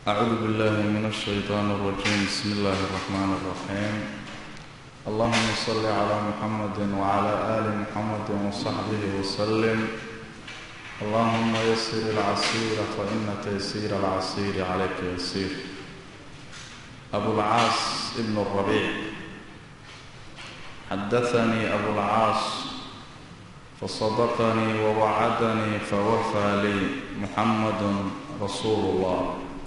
أعوذ بالله من الشيطان الرجيم بسم الله الرحمن الرحيم اللهم صل على محمد وعلى آل محمد وصحبه وسلم اللهم يسر العسير فإن تيسير العسير عليك يسير أبو العاص ابن الربيع حدثني أبو العاص فصدقني ووعدني فوفى لي محمد رسول الله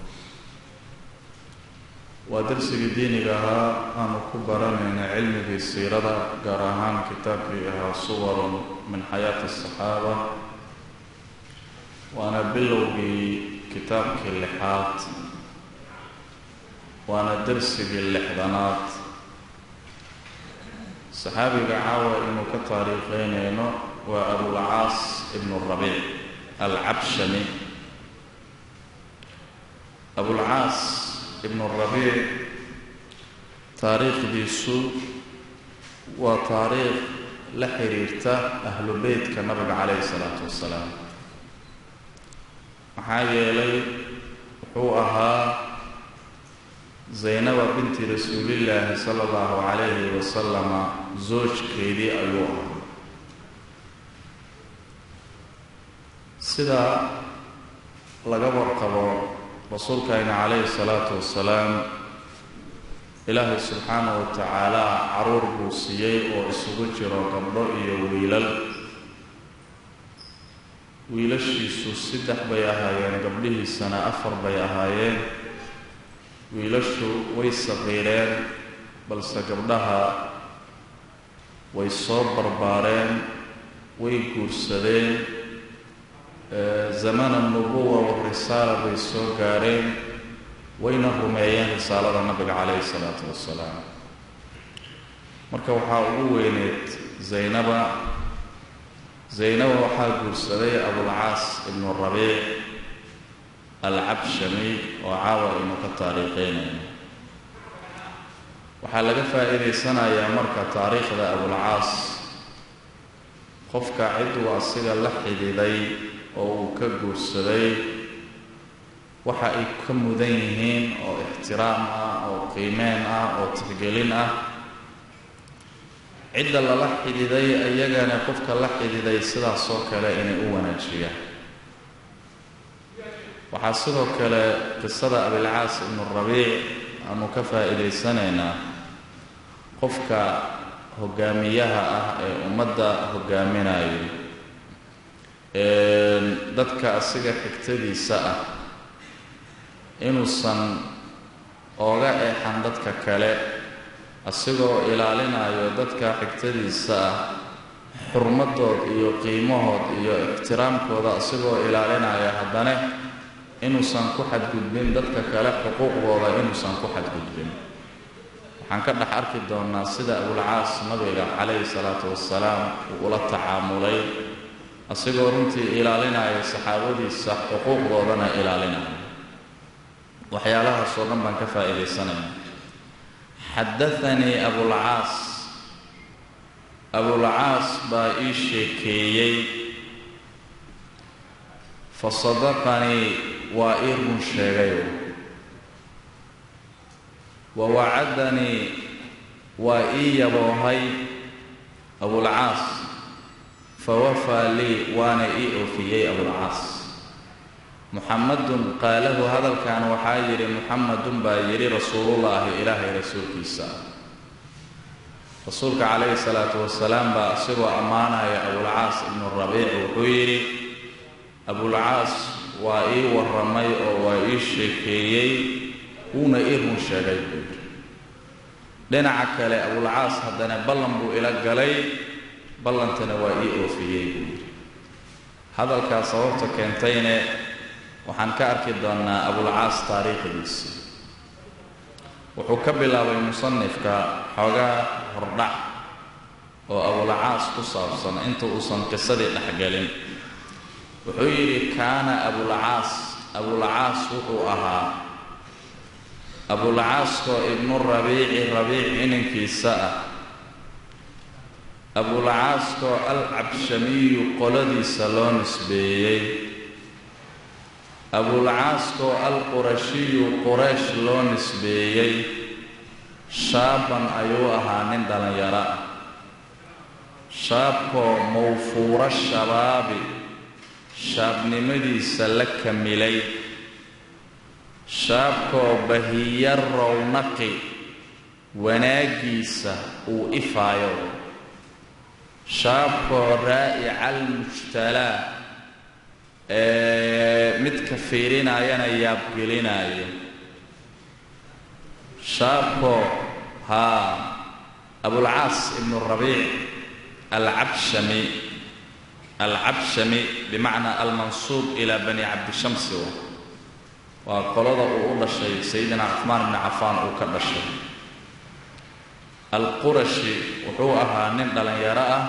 waa darsigii diiniga ahaa aanu ku baranayna cilmigii siirada gaar ahaan kitaabkii ahaa suwarun min xayaati asaxaaba waana bilowgii kitaabkii lixaad waana darsigii lixdanaad saxaabiga caawa inuu ka taariikheynayno waa abulcaas ibnu rabiic alcabshami abulcaas ibnu rabiic taariikhdiisu waa taariikh la xiriirta ahlu beytka nabiga calayhi salaatu wasalaam maxaa yeelay wuxuu ahaa zaynaba binti rasuulillaahi sala allahu calayhi wasalama zoojkeedii ayuu ahaa sida laga warqabo rasuulkayna calayhi salaatu wasalaam ilaahay subxaana wa tacaala caruur buu siiyey oo isugu jiro gabdho iyo wiilal wiilashiisu saddex bay ahaayeen gabdhihiisana afar bay ahaayeen wiilashu way saqiireen balse gabdhaha way soo barbaareen way guursadeen zamana nubuwa warisaala bay soo gaareen wayna rumeeyeen risaalada nabiga calayhi salaatu wasalaam marka waxaa ugu weyneed zaynaba zaynaba waxaa guursaday abulcaas ibnu rabiic alcabshami oo caawa aynu ka taariikheynayno waxaa laga faa-iidaysanayaa marka taariikhda abulcaas qofka ciduu asiga la xididay oo uu ka guursaday waxa ay ka mudan yihiin oo ixtiraam ah oo qiimeen ah oo tixgelin ah cidda lala xididay iyagana qofka la xididay sidaasoo kale inay u wanaajiyaan waxaa sidoo kale qisada abilcaas ibnu rabiic aanu ka faa-iidaysanaynaa qofka hogaamiyaha ah ee ummadda hogaaminayo dadka asiga xigtadiisa ah inuusan ooga eexan dadka kale asigoo ilaalinayo dadka xigtadiisa ah xurmadood iyo qiimahood iyo ixtiraamkooda asigoo ilaalinaya haddana inuusan ku xadgudbin dadka kale xuquuqdooda inuusan ku xadgudbin waxaan ka dhex arki doonaa sida abulcaas nabiga calayhi salaatu wasalaam uu ula tacaamulay asigoo runtii ilaalinaya saxaabadiisa xuquuqdoodana ilaalinaya waxyaalahaasoo dhan baan ka faa-iidaysanaya xadathanii abulcaas abulcaas baa ii sheekeeyey fa sadaqanii waa ii run sheegayo wa wacadanii waa ii yaboohay abulcaas fawafaa lii waana ii oofiyey abulcaas muxamadun qaalahu hadalkan waxaa yidhi muxamadun baa yidhi rasuulullaahi ilaahay rasuulkiisa rasuulka calayhi salaatu wasalaam baa isagoo ammaanaya abulcaas ibnu rabiic wuxuu yidhi abulcaas waa ii warramay oo waa ii sheekeeyey wuuna ii run sheegay buu yidhi dhinaca kale abulcaas haddana ballan buu ila galay ballantana waa ii oofiyey buu yidhi hadalkaas sababta keentayne waxaan ka arki doonnaa abulcaas taariikhdiisa wuxuu ka bilaabay musanifka xoogaa hordhac oo abulcaas ku saabsan inta uusan qisadii dhexgelin wuxuu yidhi kaana abulcaas abulcaas wuxuu ahaa abulcaaskoo ibnu rabiici rabiic inankiisa ah abulcaaskoo al cabshamiyu qoladiisa loo nisbeeyey abulcaaskoo alqurashiyu quraysh loo nisbeeyey shaaban ayuu ahaa nin dhallinyaro ah shaabkoo mawfuuro shabaabi shaabnimadiisa la kamilay shaabkoo bahiya rownaqi wanaaggiisa uu ifaayo shaabkoo raa'ica almujtalaa ee midka fiirinayana yaabgelinaayo shaabkoo haa abulcaas ibnu rabiic alcabshami alcabshami bimacnaa almansuub ilaa bani cabdishamsi waa qolada uu u dhashay sayidina cuhmaan bni cafaan uu ka dhashay alqurashi wuxuu ahaa nin dhallinyaro ah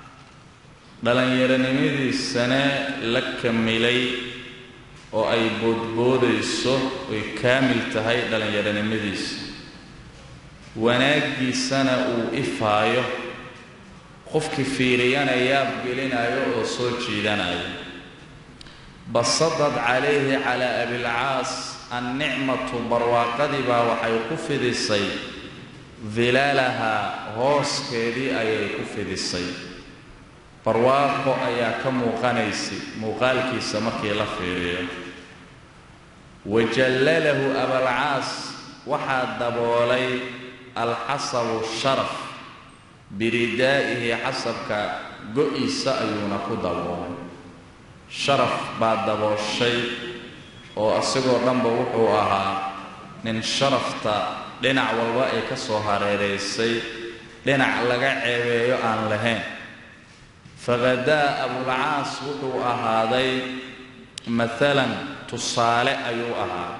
dhallinyaronimadiisana la kamilay oo ay boodboodayso oy kaamil tahay dhallinyaronimadiisa wanaaggiisana uu ifaayo qofkii fiiriyana yaab gelinayo oo soo jiidanayo basadad calayhi calaa abilcaas annicmatu barwaaqadii baa waxay ku fidisay dilaalahaa hooskeedii ayay ku fidisay barwaaqo ayaa ka muuqanaysay muuqaalkiisa markii la fiiriyo wajallalahu abalcaas waxaa daboolay alxasabu sharaf biridaa'ihi xasabka go-iisa ayuuna ku daboolay sharaf baa dabooshay oo isagoo dhanba wuxuu ahaa nin sharafta dhinac walba ay ka soo hareeraysay dhinac laga ceebeeyo aan lahayn faqadaa abulcaas wuxuu ahaaday maalan tusaale ayuu ahaa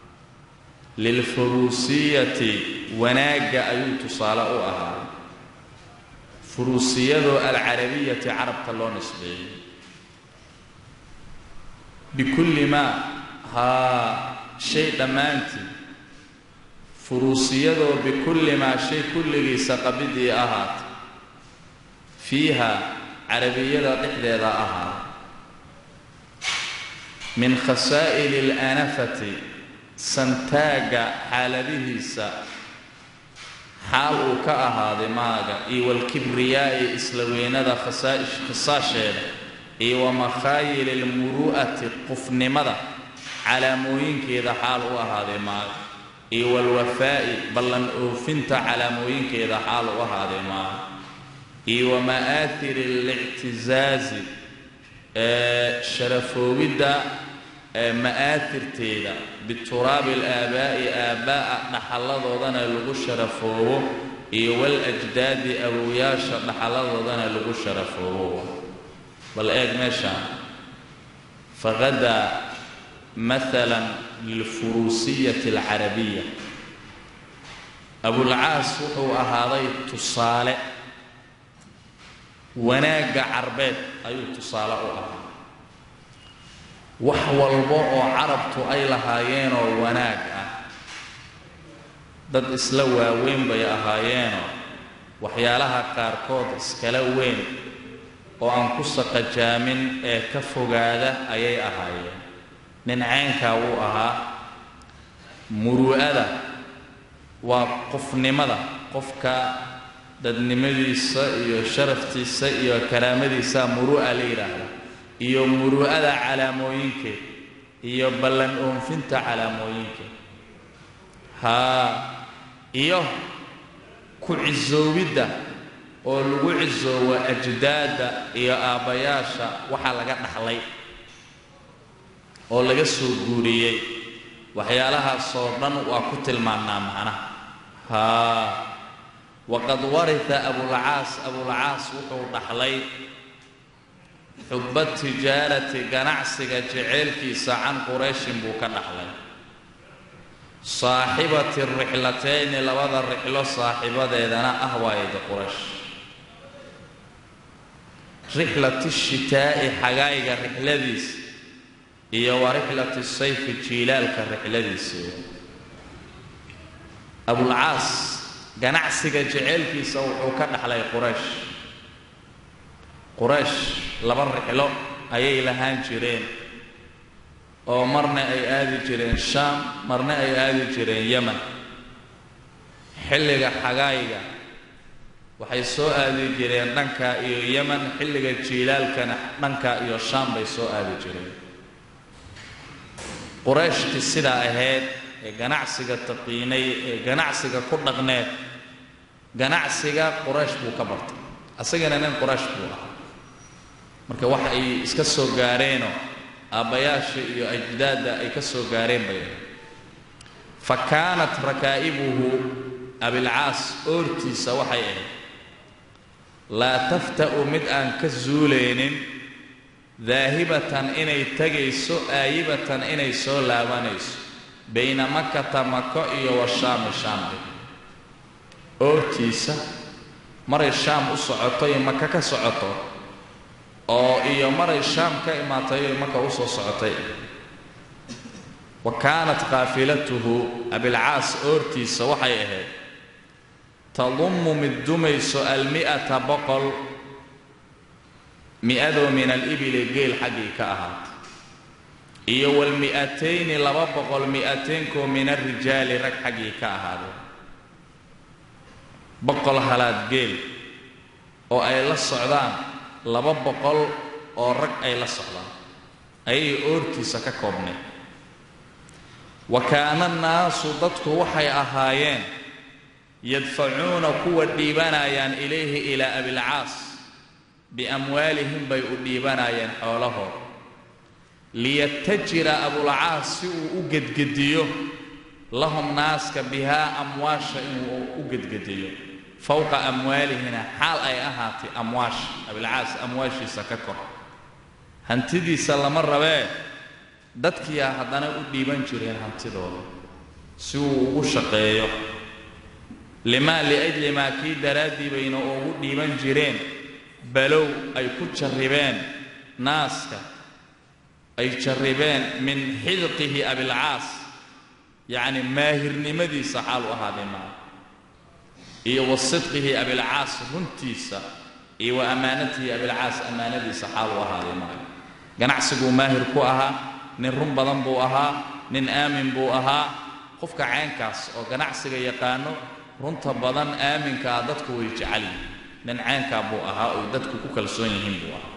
lilfuruusiyati wanaagga ayuu tusaale u ahaa furuusiyadoo alcarabiyati carabka loo nisbeeyey bikulli maa haa shay dhammaantii furuusiyadoo bikulli maa shay kulligiisa qabidii ahaata fiiha carabiyada dhexdeeda ahaa min khasaa'ili اlanafati santaagga xaaladihiisa xaal uu ka ahaaday maaga iyo walkibriyaa'i isla weynada khisaasheeda iyo wa makhaayili almuru'ati qufnimada calaamooyinkeeda xaal u ahaaday maaga iyo walwafaa'i ballan oofinta calaamooyinkeeda xaal u ahaaday maaga iyo wa ma'aahiri alictisaazi ee sharafoobidda ma'aatirteeda bituraabi alaabaa'i aabba'a dhaxalladoodana lagu sharafoobo iyo walajdaadi awowyaasha dhaxalladoodana lagu sharafoobo bal eeg meeshaan faqadaa maalan lilfuruusiyati alcarabiya abulcaas wuxuu ahaaday tusaale wanaagga carbeed ayuu tusaale u ahaa wax walba oo carabtu ay lahaayeenoo wanaag ah dad isla waaweyn bay ahaayeenoo waxyaalaha qaarkood iskala weyn oo aan ku saqajaamin ee ka fogaada ayay ahaayeen nin caynkaa wuu ahaa muru'ada waa qofnimada qofka dadnimadiisa iyo sharaftiisa iyo karaamadiisa muru'a la yidhaahda iyo muru'ada calaamooyinkeed iyo ballan oonfinta calaamooyinkeed haa iyo ku cisoobidda oo lagu cisoobo ajdaadda iyo aabbayaasha waxaa laga dhaxlay oo laga soo guuriyey waxyaalahaasoo dhan waa ku tilmaannaa macnaha haa waqad warita abulcaas abulcaas wuxuu dhaxlay xubba tijaarati ganacsiga jeceylkiisa can qurayshin buu ka dhaxlay saaxibati rixlatayni labada rixlo saaxibadeedana ah waayada quraysh rixlati shitaa'i xagaayga rixladiisa iyo wa rixlati sayfi jiilaalka rixladiisa abulcaas ganacsiga jeceylkiisa wuxuu ka dhaxlay quraysh quraysh laba rixlo ayay lahaan jireen oo marna ay aadi jireen shaam marna ay aadi jireen yeman xilliga xagaayga waxay soo aadi jireen dhanka iyo yeman xilliga jiilaalkana dhanka iyo shaam bay soo aadi jireen qurayshtii sidaa ahayd ee ganacsiga taqiinay ee ganacsiga ku dhaqneed ganacsiga quraysh buu ka bartay asagana nin quraysh buu ah marka wax ay iska soo gaareenoo aabbayaasha iyo ajdaadda ay ka soo gaareen bay ahayd fa kaanat rakaa'ibuhu abilcaas oortiisa waxay ahayd laa tafta'u mid aan ka zuulaynin daahibatan inay tegayso aayibatan inay soo laabanayso bayna makata mako iyo washaami shaambe oortiisa maray shaam u socoto iyo maka ka socoto oo iyo maray shaam ka imaatay iyo maka u soo socotay wa kaanat qaafilatuhu abilcaas oortiisa waxay ahayd tadummu mid dumayso almi'ata boqol mi-adoo min alibili geel xaggii ka ahaatay iyo walmi'atayni laba boqol mi'ataynkoo min alrijaali rag xaggii ka ahaaday boqol halaad geel oo ay la socdaan laba boqol oo rag ay la socdaan ayay oortiisa ka koobnay wa kaana annaasu dadku waxay ahaayeen yadfacuuna kuwa dhiibanayaan ilayhi ilaa abilcaas biamwaalihim bay u dhiibanayeen xoolahood liyatajira abulcaas si uu u gedgediyo lahum naaska bihaa amwaasha inuu u gedgediyo fowqa amwaalihina xaal ay ahaatay amwaasha abilcaas amwaashiisa ka kor hantidiisa lama rabee dadkiyaa haddana u dhiiban jireen hantidooda si uu ugu shaqeeyo limaa liajli maa kii daraaddii bayna ugu dhiiban jireen balow ay ku jarribeen naaska ay jarribeen min xidqihi abilcaas yacni maahirnimadiisa xaal u ahaaday maa iyo wa sidqihi abilcaas runtiisa iyo wa ammaanatihi abilcaas ammaanadiisa xaal u ahaaday maayo ganacsiguu maahir ku ahaa nin run badan buu ahaa nin aamin buu ahaa qofka caynkaas oo ganacsiga yaqaano runta badan aaminkaa dadku way jecel yihin nin caynkaa buu ahaa oy dadku ku kalsoon yihiin buu ahaa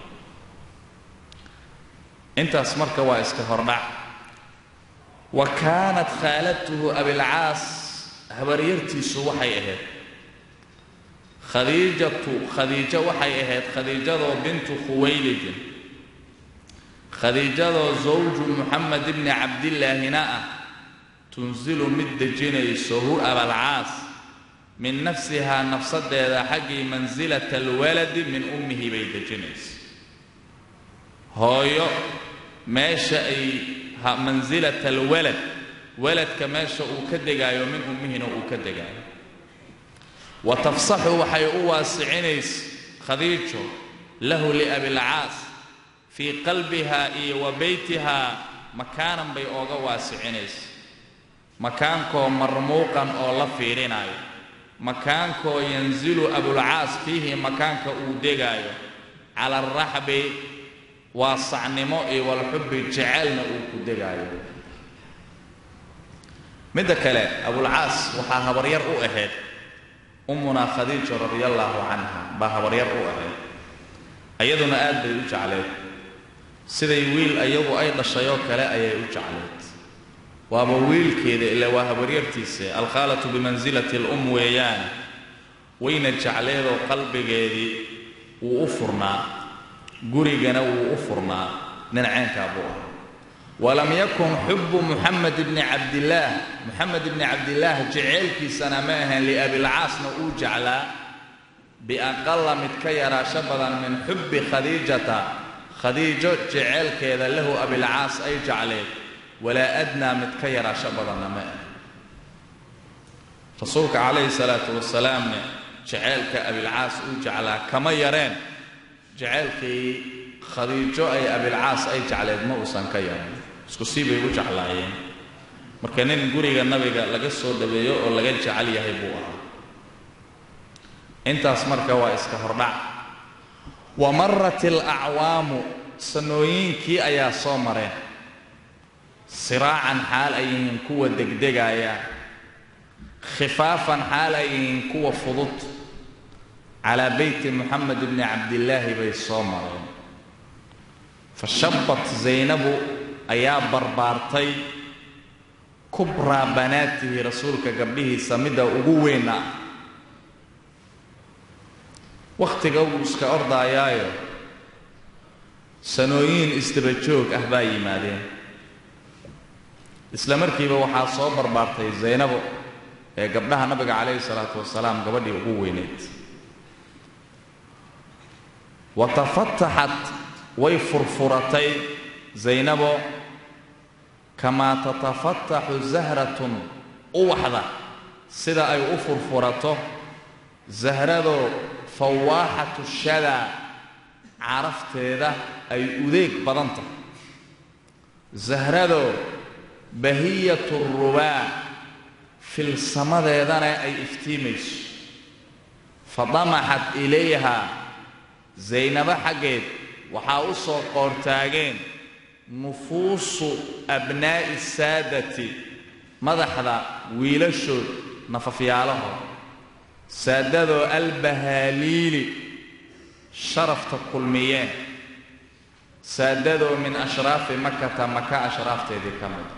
intaas marka waa iska hordhac wa kaanat khaalatuhu abilcaas habaryartiisu waxay ahayd khadiijatu khadiijo waxay ahayd khadiijadoo bintu khuwaylidin khadiijadoo zawju muxamed ibni cabdillaahina ah tunsilu mid dejinayso hu abalcaas min nafsihaa nafsadeeda xaggii mansilata alwaladi min ummihi bay dejinayso hooyo meesha ay mansilata alwalad waladka meesha uu ka degaayo min ummihina uu ka degaayo wa tafsaxu waxay u waasicinaysa khadiijo lahu liabilcaas fii qalbiha iyo wa beytihaa makaanan bay ooga waasicinaysa makaankoo marmuuqan oo la fiirinayo makaankoo yanzilu abulcaas fiihi makaanka uu degaayo cala alraxbi waasacnimo iyo walxubbi jecelna uu ku degaayo midda kale abulcaas waxaa habaryar u ahayd ummunaa khadiija radia allaahu canha baa habaryar u ahayd ayaduna aad bay u jecleed siday wiil iyadu ay dhashay oo kale ayay u jecleed waaba wiilkeeda ila waa habaryartiisa alkhaalatu bimansilati alum weeyaan wayna jecleedoo qalbigeedii wuu u furnaa gurigana wuu u furnaa nin caynkaa buu ah walam yakun xubu muxamed ibni cabdillaah muxamed ibni cabdillaah jeceelkiisana ma ahayn liabilcaasna uu jeclaa biaqala mid ka yaraasho badan min xubbi khadiijata khadiijo jeceelkeeda lahu abilcaas ay jecleed walaa adnaa mid ka yaraasho badanna ma ah rasuulka calayhi salaatu wasalaamne jeceelka abilcaas uu jeclaa kama yareen jeceelkii khadiijo ay abilcaas ay jecleed ma uusan ka yaran isku sii bay u jeclaayeen marka nin guriga nabiga laga soo dhaweeyo oo laga jecel yahay buu ahaa intaas marka waa iska hordhac wa marat alacwaamu sanooyinkii ayaa soo mareen siraacan xaal ay yihiin kuwa degdegaya khifaafan xaal ay yihiin kuwa fudud calaa beyti moxamed bni cabdillaahi bay soo mareen fa shabat zaynabu ayaa barbaartay kubraa banaatihi rasuulka gabdhihiisa midda ugu weyna wakhtiga uu iska ordaayaayo sanooyin isdaba joog ah baa yimaadeen isla markiiba waxaa soo barbaartay zaynabo ee gabdhaha nabiga calayhi salaatu wasalaam gabadhii ugu weyneyd wa tafataxat way furfuratay zaynabo kamaa tatafataxu zahratun uwaxda sida ay u furfurato zahradoo fawaaxatu shadaa carafteeda ay udeeg badan tahay zahradoo bahiyatu rubaa filsamadeedana ay iftiimayso fadamaxat ilayha zaynabo xaggeed waxaa u soo qoortaageen nufuusu abnaa'i saadati madaxda wiilashood nafafyaalahood saadadoo albahaaliili sharafta kulmiyeen saadadoo min ashraafi makata maka ashraafteedii ka mid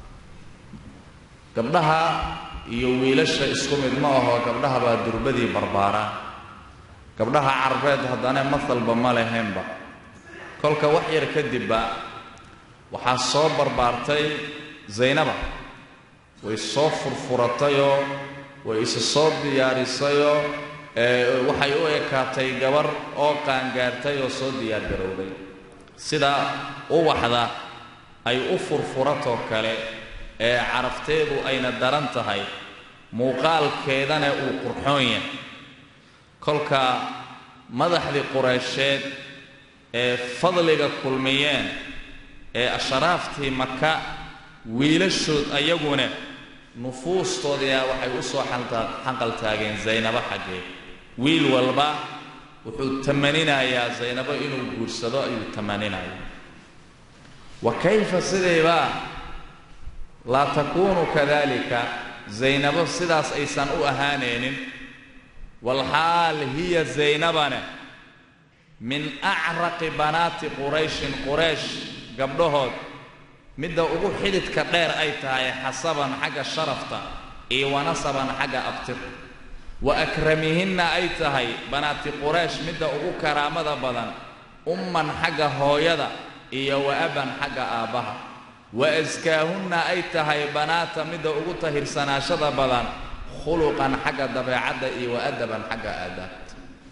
gabdhaha iyo wiilasha isku mid ma aho gabdhaha baa durbadii barbaaraa gabdhaha carbeed haddana masalba ma lahaynba kolka wax yar kadibba waxaa soo barbaartay zaynaba way soo furfuratayoo way isa soo diyaarisayoo waxay u ekaatay gabar oo qaangaartay oo soo diyaargarowday sida uwaxda ay u furfuratoo kale ee carafteedu ayna daran tahay muuqaalkeedana uu qurxoon yahay kolka madaxdii qureysheed ee fadliga kulmiyeen ee ashraaftii maka wiilashood ayaguna nufuustoodia waxay u soo xanqaltaageen zaynabo xaggeed wiil walba wuxuu tamaninayaa zaynabo inuu guursado ayuu tamaninayaa wa kayfa sidayba laa takuunu kadalika zaynabo sidaas aysan u ahaanaynin walxaal hiya zaynabane min acraqi banaati qurayshin quraysh gabdhahood midda ugu xididka dheer ay tahay xasaban xagga sharafta iyo wanasaban xagga abtir wa akramihinna ay tahay banaati quraysh midda ugu karaamada badan umman xagga hooyada iyo wa aban xagga aabbaha wa askaahunna ay tahay banaata midda ugu tahirsanaashada badan khuluqan xagga dabeecadda iyo wa adaban xagga aadaabta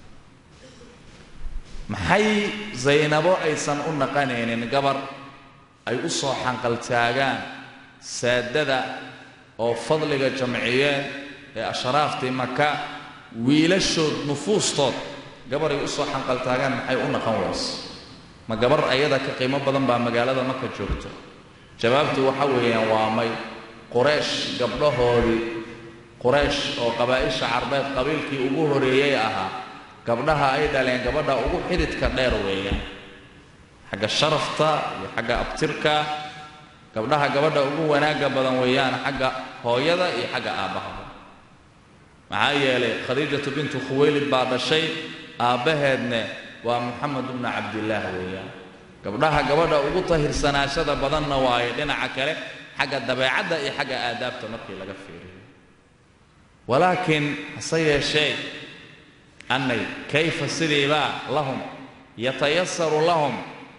maxay zaynabo aysan u naqanaynin gabar ay u soo xanqaltaagaan saadada oo fadliga jamciyeen ee ashraaftii maka wiilashood nufuustood gabar ay u soo xanqaltaagaan maxay u naqan wayse ma gabar ayada ka qiimo badan baa magaalada maka joogto jawaabtu waxa weeyaan waa may quraysh gabdhahoodii quraysh oo qabaa'isha carbeed qabiilkii ugu horeeyey ahaa gabdhaha ay dhaleen gabadha ugu xididka dheer weeyaan xagga sharafta iyo xagga abtirka gabdhaha gabadha ugu wanaagga badan weeyaan xagga hooyada iyo xagga aabbahaba maxaa yeelay khadiijatu bintu khuwaylid baa dhashay aabbaheedne waa moxamed bnu cabdillaah weeyaan gabdhaha gabadha ugu tahirsanaashada badanna waayo dhinaca kale xagga dabeecadda iyo xagga aadaabta markii laga fiiriyo walaakiin hase yeeshee annay kayfa sidiibaa lahum yatayasaru lahum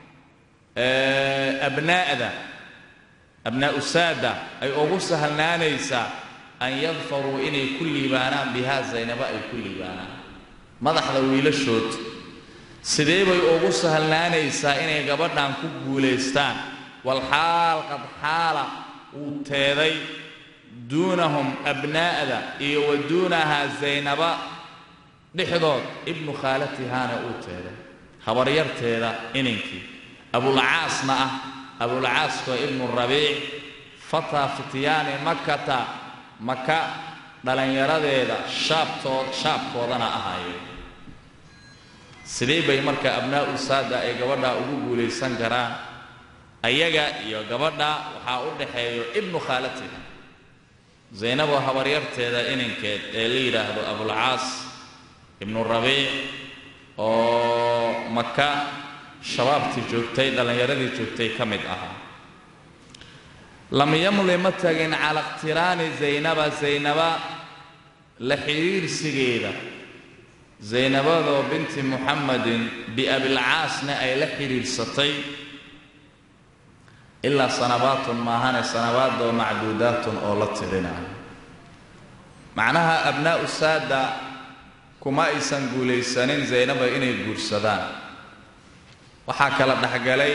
abnaa'da abnaa'u saada ay ugu sahlnaanaysaa an yadfaruu inay ku liibaanaan bihaa zaynabo ay ku liibaanaan madaxda wiilashood sidee bay ugu sahlnaanaysaa inay gabadhan ku guulaystaan walxaal qad xaala uu teeday duunahum abnaa'da iyo wa duunahaa zaynaba dhexdood ibnu khaalatihaana uu teeday habaryarteeda inankii abulcaasna ah abulcaaskoo ibnu rabiic fataa fityaani makata maka dhallinyaradeeda shaabtood shaabkoodana ahaayeen sidee bay marka abnaa'u saada ay gabadhaa ugu guulaysan karaan ayaga iyo gabadha waxaa u dhaxeeyo ibnu khaalatiha zaynaboo habaryarteeda inankeed ee la yidhaahdo abulcaas ibnu rabiic oo maka shabaabtii joogtay dhallinyaradii joogtay ka mid ahaa lam yamli ma tagin cala iqtiraani zaynaba zaynaba la xidhiirsigeeda zaynabadoo binti muxamedin biabilcaasna ay la xidhiirsatay ilaa sanabaatun maahane sanabaadoo macduudaatun oo la tirinayo macnaha abnaa'u saada kuma aysan guulaysanin zaynaba inay guursadaan waxaa kala dhexgalay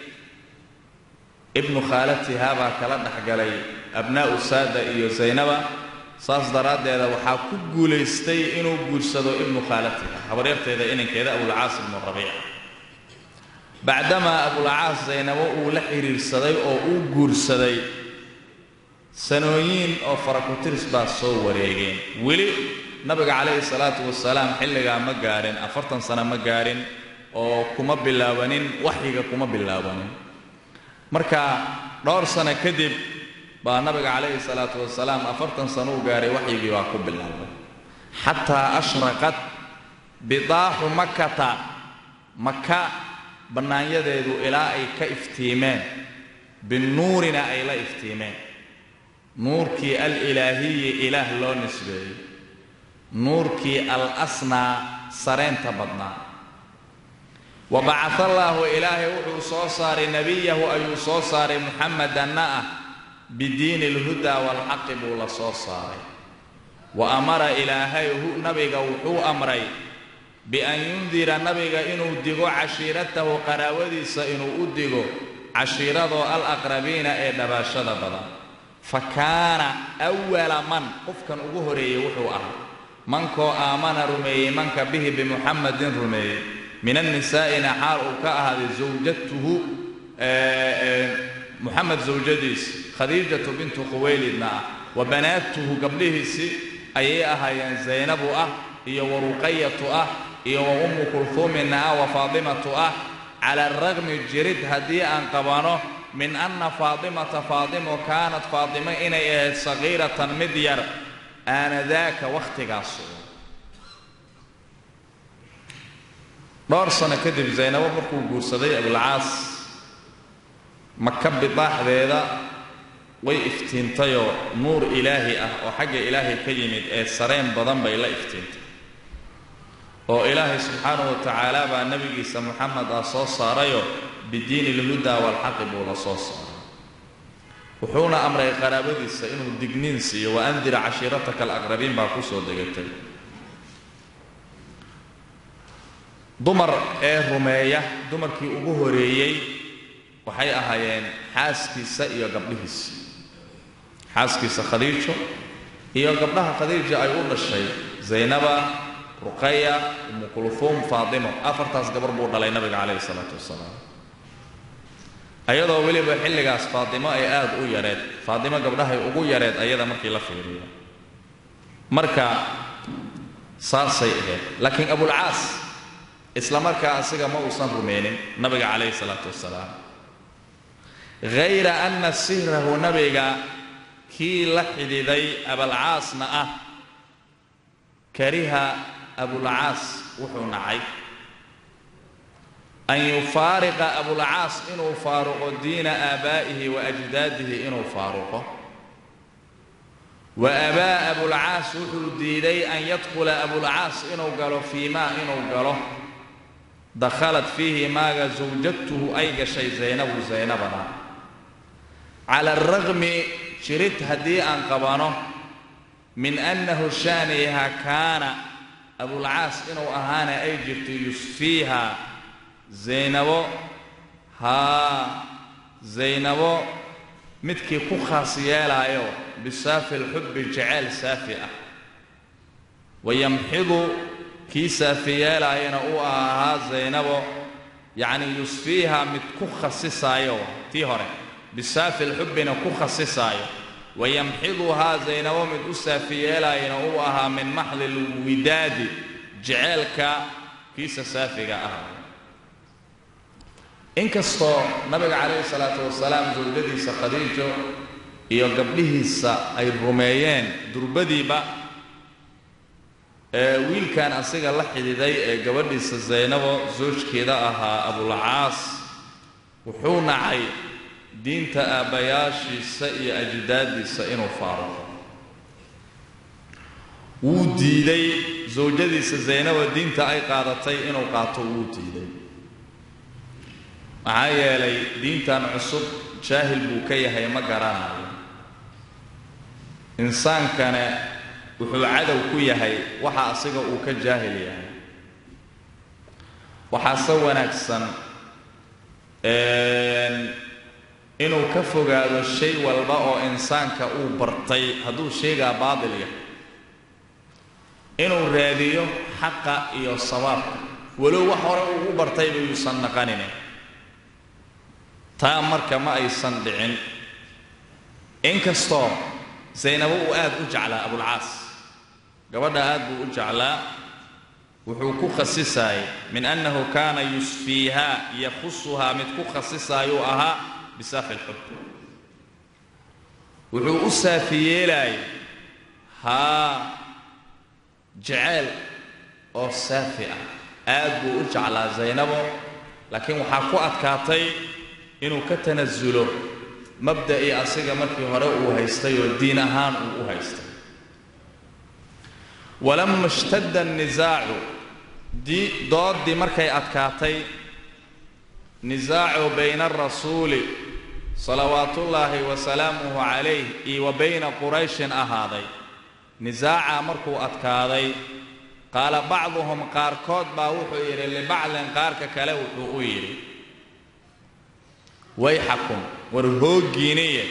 ibnu khaalatiha baa kala dhexgalay abnaa'u saada iyo zaynaba saas daraaddeeda waxaa ku guulaystay inuu guursado ibnu khaalatiha habaryarteeda inankeeda abulcaas ibnu rabiic bacdamaa abulcaas zaynabo uu la xidhiirsaday oo uu guursaday sanooyin oo farakutiris baa soo wareegeen weli nabiga calayhi salaatu wasalaam xilligaa ma gaadhin afartan sano ma gaadhin oo kuma bilaabanin waxyiga kuma bilaabanin marka dhowr sano kadib baa nabiga calayhi salaatu wasalaam afartan sano u gaadhay waxyigii baa ku bilaabay xataa ashraqat bidaaxu makata maka bannaanyadeedu ilaa ay ka iftiimeen binuurina ay la iftiimeen nuurkii alilaahiyi ilaah loo nisbeeyey nuurkii al asnaa sareenta badnaa wa bacaa allaahu ilaahay wuxuu soo saaray nebiyahu ayuu soo saaray muxamedanna ah bidiini alhudaa waalxaqi buu la soo saaray wa amara ilaahay hu nabiga wuxuu amray bian yundira nabiga inuu digo cashiiratahu qaraawadiisa inuu u digo cashiiradoo al aqrabiina ee dhabaashada badan fa kaana awala man qofkan ugu horeeyey wuxuu ahaa mankoo aamana rumeeyey manka bihi bimuxamedin rumeeyey min annisaa'ina xaal uu ka ahaaday zawjatuhu muxamed zawjadiis khadiijatu bintu khuwaylidna ah wa banaatuhu gabdhihiisi ayay ahaayeen zaynabu ah iyo wa ruqayatu ah iyo wa ummu kulhuuminna ah wa faatimatu ah cala araqmi jirid haddii aan qabano min anna faatimata faatimo kaanat faatimo inay ahayd sagiiratan mid yar aanadaaka wakhtigaasu dhowr sano kadib zaynabo markuu guursaday abulcaas maka bidaaxdeeda way iftiintayoo nuur ilaahi ah oo xagga ilaahay ka yimid ee sareen badan bay la iftiintay oo ilaahay subxaanahu wa tacaala baa nebigiisa moxamed ah soo saarayoo bidiini ilhudaa waalxaqi buu la soo saaray wuxuuna amray qaraabadiisa inuu digniin siiyo wa andira cashiirataka alaqrabiin baa ku soo degatay dumar ee rumeeya dumarkii ugu horeeyey waxay ahaayeen xaaskiisa iyo gabdhihiisa xaaskiisa khadiijo iyo gabdhaha khadiija ay u dhashay zaynaba ruqaya umu kulhuum faatimo afartaas gabar buu dhalay nabiga calayhi salaatu wasalaam ayadoo weliba xilligaas faatimo ay aad u yareed faatimo gabdhahay ugu yareed ayada markii la fiiriyo marka saasay ahayd laakiin abulcaas isla markaa asiga ma uusan rumeynin nabiga calayhi salaatu wasalaam hayra anna sihrahu nabiga kii la xidhiiday abalcaasna ah kariha abulcaas wuxuu nacay an yufaariqa abulcaas inuu faaruqo diina aabaa'ihi wa ajdaadihi inuu faaruqo wa abaa abulcaas wuxuu diiday an yadkhula abulcaas inuu galo fii maa inuu galo dakhalat fiihi maaga zawjatuhu ay gashay zaynabu zaynabana cala araqmi jirid haddii aan qabano min annahu shaaniha kaana abulcaas inuu ahaana ay jirto yusfiiha zaynabo haa zaynabo midkii ku khaas yeelaayo bisaafi lxubbi jaceyl saafi ah wayamxidu kii saafi yeelaayana uu ahaa zaynabo yacni yusfiiha mid ku khasisaayo tii hore bisaafi lxubbina ku khasisaayo wayamxiduhaa zaynabo mid u saafi yeelaayana uu ahaa min maxdi lwidaadi jeceelka kiisa saafiga ah inkastoo nabiga calayhi salaatu wasalaam zawjadiisa khadiijo iyo gabdhihiisa ay rumeeyeen durbadiiba ee wiilkan asiga la xididay ee gabadhiisa zaynabo soojkeeda ahaa abulcaas wuxuu nacay diinta aabbayaashiisa iyo ajdaadiisa inuu faaruqo wuu diiday sawjadiisa zaynaba diinta ay qaadatay inuu qaato wuu diiday maxaa yeelay diintan cusub jaahil buu ka yahay ma garanayo insaankane wuxuu cadow ku yahay waxa asiga uu ka jaahil yahay waxaase wanaagsan inuu ka fogaado shay walba oo insaanka uu bartay hadduu sheegaa baatil yahay inuu raadiyo xaqa iyo sawaabka walow wax hore uu u bartayba yuusan naqanine taa marka ma aysan dhicin inkastoo zaynabo uu aad u jeclaa abulcaas gabadha aad buu u jeclaa wuxuu ku khasisaayay min annahu kaana yusfiihaa yakhusuhaa mid ku khasisaayuu ahaa bisaafi lxub wuxuu u saafi yeelaayay haa jeceyl oo saafi ah aad buu u jeclaa zaynabo laakiin waxaa ku adkaatay inuu ka tanasulo mabda'ii asiga markii hore uu haystay oo diin ahaan uu u haystay walama ishtadda annisaacu dooddii markay adkaatay nisaacu bayna arasuuli salawaatullaahi wa salaamuhu calayh iyo wa bayna qurayshin ahaaday nisaaca markuu adkaaday qaala bacduhum qaarkood baa wuxuu yidhi libacdin qaarka kale wuxuu u yidhi wayxakum war hooggiiniye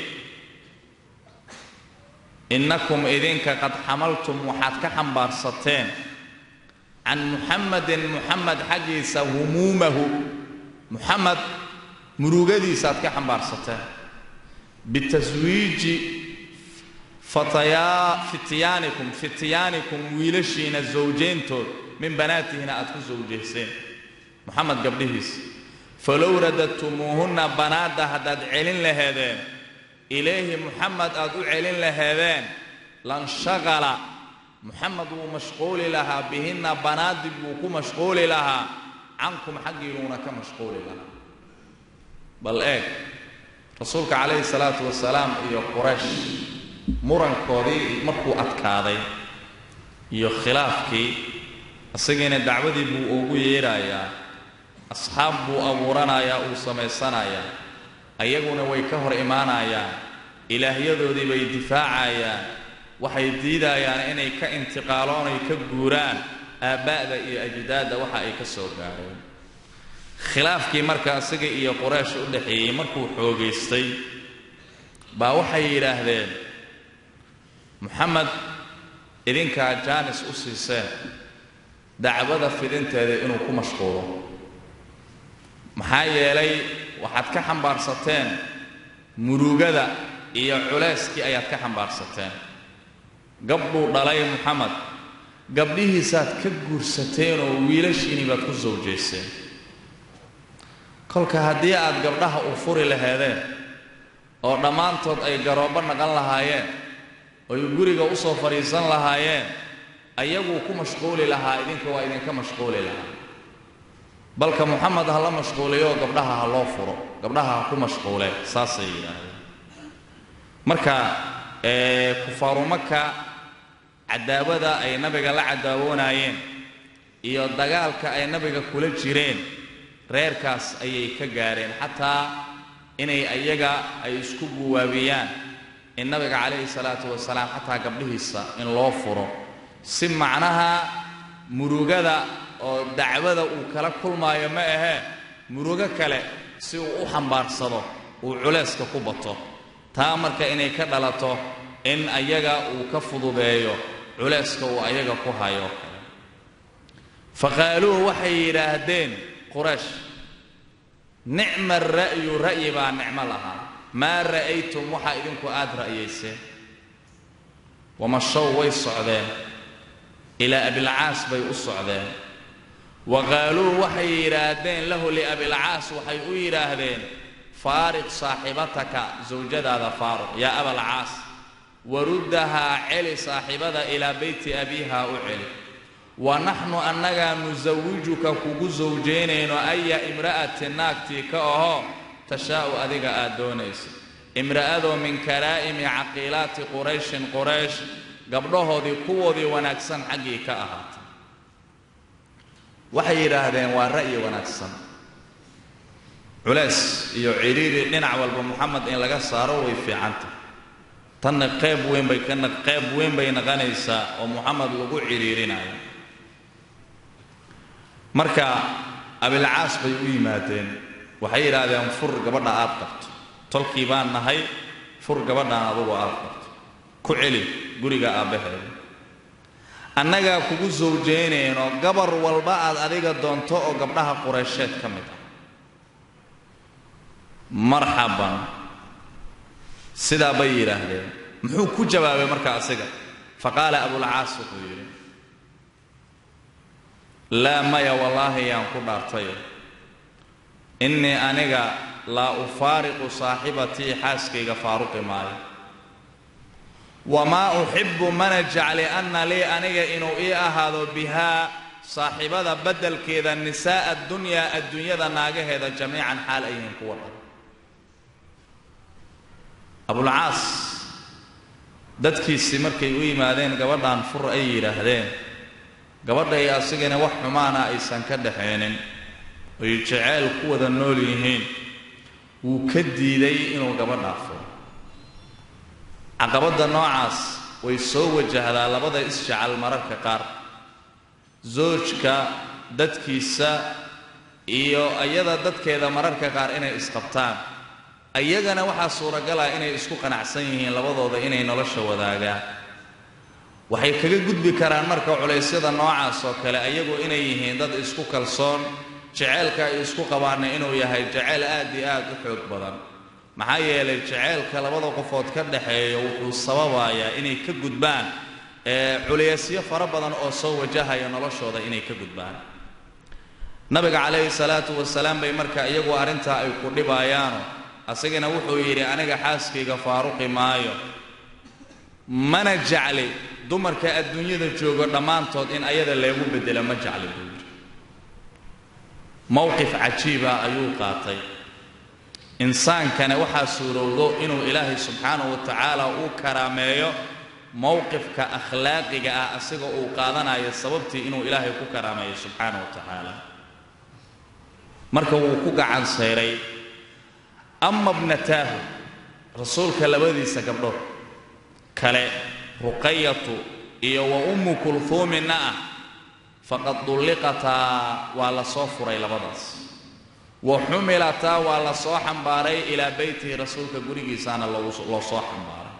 innakum idinka qad xamaltum waxaad ka xambaarsateen can muxamadin muxamed xaggiisa humuumahu muxamed murugadiisaaad ka xambaarsateen bitaswiiji fatayaa fityaanikum fityaanikum wiilashiina zawjayntood min banaatihina aad ku sawjayseen moxamed gabdhihiisa falow radadtumuuhunna banaadda haddaad celin laheedeen ilayhi muxamed aad u celin laheedeen lanshaqala muxamed wuu mashquuli lahaa bihinna banaadi buu ku mashquuli lahaa cankum xaggiinuuna ka mashquuli lahaa bal eeg rasuulka calayhi salaatu wasalaam iyo quraysh murankoodii markuu adkaaday iyo khilaafkii isagiina dacwadii buu ugu yeedhayaa asxaab buu abuuranayaa uu samaysanayaa ayaguna way ka hor imaanayaan ilaahyadoodii bay difaacayaan waxay diidayaan inay ka intiqaaloon ay ka guuraan aabba'da iyo ajdaadda waxa ay ka soo gaareen khilaafkii marka isaga iyo qoraysh u dhaxeeyey markuu xoogaystay baa waxay yidhaahdeen moxamed idinkaa jaanis u siiseen dacwada fidinteeda inuu ku mashquulo maxaa yeelay waxaad ka xambaarsateen murugada iyo culayskii ayaad ka xambaarsateen gabdhuu dhalay moxamed gabdhihiisaad ka guursateen oo wiilashiinii baad ku sawjayseen kolka haddii aad gabdhaha u furi laheedeen oo dhammaantood ay garoobbo naqan lahaayeen oy guriga u soo fadhiisan lahaayeen ayaguu ku mashquuli lahaa idinka waa idinka mashquuli lahaa balka moxamed ha la mashquuliyo gabdhaha ha loo furo gabdhaha ha ku mashquule saasay yidhaahdeen marka kufaaru maka cadaawada ay nabiga la cadaawoonayeen iyo dagaalka ay nabiga kula jireen reerkaas ayay ka gaareen xataa inay ayaga ay isku guwaabiyaan in nabiga calayhi salaatu wasalaam xataa gabdhihiisa in loo furo si macnaha murugada oo dacwada uu kala kulmaayo ma ahee murugo kale si uu u xambaarsado uu culayska ku bato taa marka inay ka dhalato in ayaga uu ka fududeeyo culayska uu ayaga ku hayo faqaaluuhu waxay yidhaahdeen quraysh nicma ra'yu ra'yi baa nicmo lahaa maa ra'aytum waxaa idinku aad ra'yayseen wamashow way socdeen ilaa abilcaas bay u socdeen wa qaaluu waxay yidhaahdeen lahu liabilcaas waxay u yidhaahdeen faariq saaxibataka sawjadaada faaruq yaa abalcaas waruddahaa celi saaxibada ilaa beyti abiiha u celi wa naxnu annagaa nusawijuka kugu sawjaynayno aya imra'ati naagtii ka ahoo tashaa'u adiga aad doonaysa imra'adoo min karaa'imi caqiilaati qurayshin quraysh gabdhahoodii kuwoodii wanaagsan xaggii ka ahaatay waxay yidhaahdeen waa ra'yi wanaagsan culays iyo cidhiiri dhinac walba moxamed in laga saaro way fiicantahy tanna qayb weyn bay kana qayb weyn bay naqanaysaa oo moxamed lagu cidhiirinayo marka abilcaas bay u yimaadeen waxay yidhaahdeen fur gabadha aad qabto tolkii baan nahay fur gabadhaan adugu aad qabto ku celi guriga aabbaheeda annagaa kugu sawjaynayno gabar walba aad adiga doonto oo gabdhaha qureysheed ka mid ah marxaban sidaa bay yidhaahdeen muxuu ku jawaabay marka asiga faqaala abulcaas wuxuu yidhi laa maya wallaahi yaan ku dhaartayo innii aniga laa ufaariqu saaxibatii xaaskayga faaruqi maayo wamaa uxibbu mana jecli anna lii aniga inuu ii ahaado bihaa saaxibada beddelkeeda nisaa'a addunyaa adduunyada naagaheeda jamiican xaal ay yihiin kuwa dhan abulcaas dadkiisii markay u yimaadeen gabadhan fur ay yidhaahdeen gabadhay asigana wax xumaana aysan ka dhaxaynin ay jeceyl ku wada nool yihiin wuu ka diiday inuu gabadhaa furo caqabadda noocaas way soo wajahdaa labada isjecel mararka qaar soojka dadkiisa iyo iyada dadkeeda mararka qaar inay isqabtaan iyagana waxaa suuragala inay isku qanacsan yihiin labadooda inay nolosha wadaagaan waxay kaga gudbi karaan marka culaysyada noocaas oo kale ayagu inay yihiin dad isku kalsoon jeceylka ay isku qabaanna inuu yahay jeceyl aad iyo aad u xoog badan maxaa yeelay jeceylka labada qofood ka dhaxeeya wuxuu sababayaa inay ka gudbaan culaysyo fara badan oo soo wajahaya noloshooda inay ka gudbaan nabiga calayhi salaatu wasalaam bay marka iyagu arrintaa ay ku dhibayaano asagana wuxuu yidhi aniga xaaskayga faaruqi maayo mana jecli dumarka adduunyada joogo dhammaantood in ayada leegu beddelo ma jecli buu yidhi mowqif cajiiba ayuu qaatay insaankana waxaa suurowdo inuu ilaahay subxaanahu wa tacaala uu karaameeyo mowqifka akhlaaqiga ah asiga uu qaadanayo sababtii inuu ilaahay ku karaameeyo subxaanahu wa tacaala marka wuu ku gacan sayray ama bnataahu rasuulka labadiisa gabdhood kale ruqayatu iyo wa ummu kulhuuminna ah faqad dulliqataa waa la soo furay labadaas wa xumilataa waa la soo xambaaray ilaa beytihi rasuulka gurigiisaana loo soo xambaaray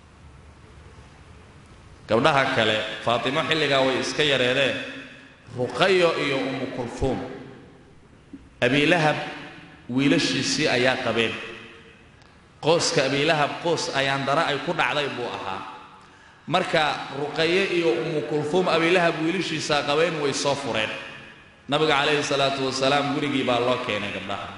gabdhaha kale faatimo xilligaa way iska yareedeen ruqayo iyo ummu kulhuum abiilahab wiilashiisii ayaa qabeen qooska abiilahab qoos ayaandara ay ku dhacday buu ahaa marka ruqaye iyo ummu kulhuum abiilahab wiilashiisaa qabeen way soo fureen nabiga calayhi salaatu wasalaam gurigii baa loo keenay gabdhaha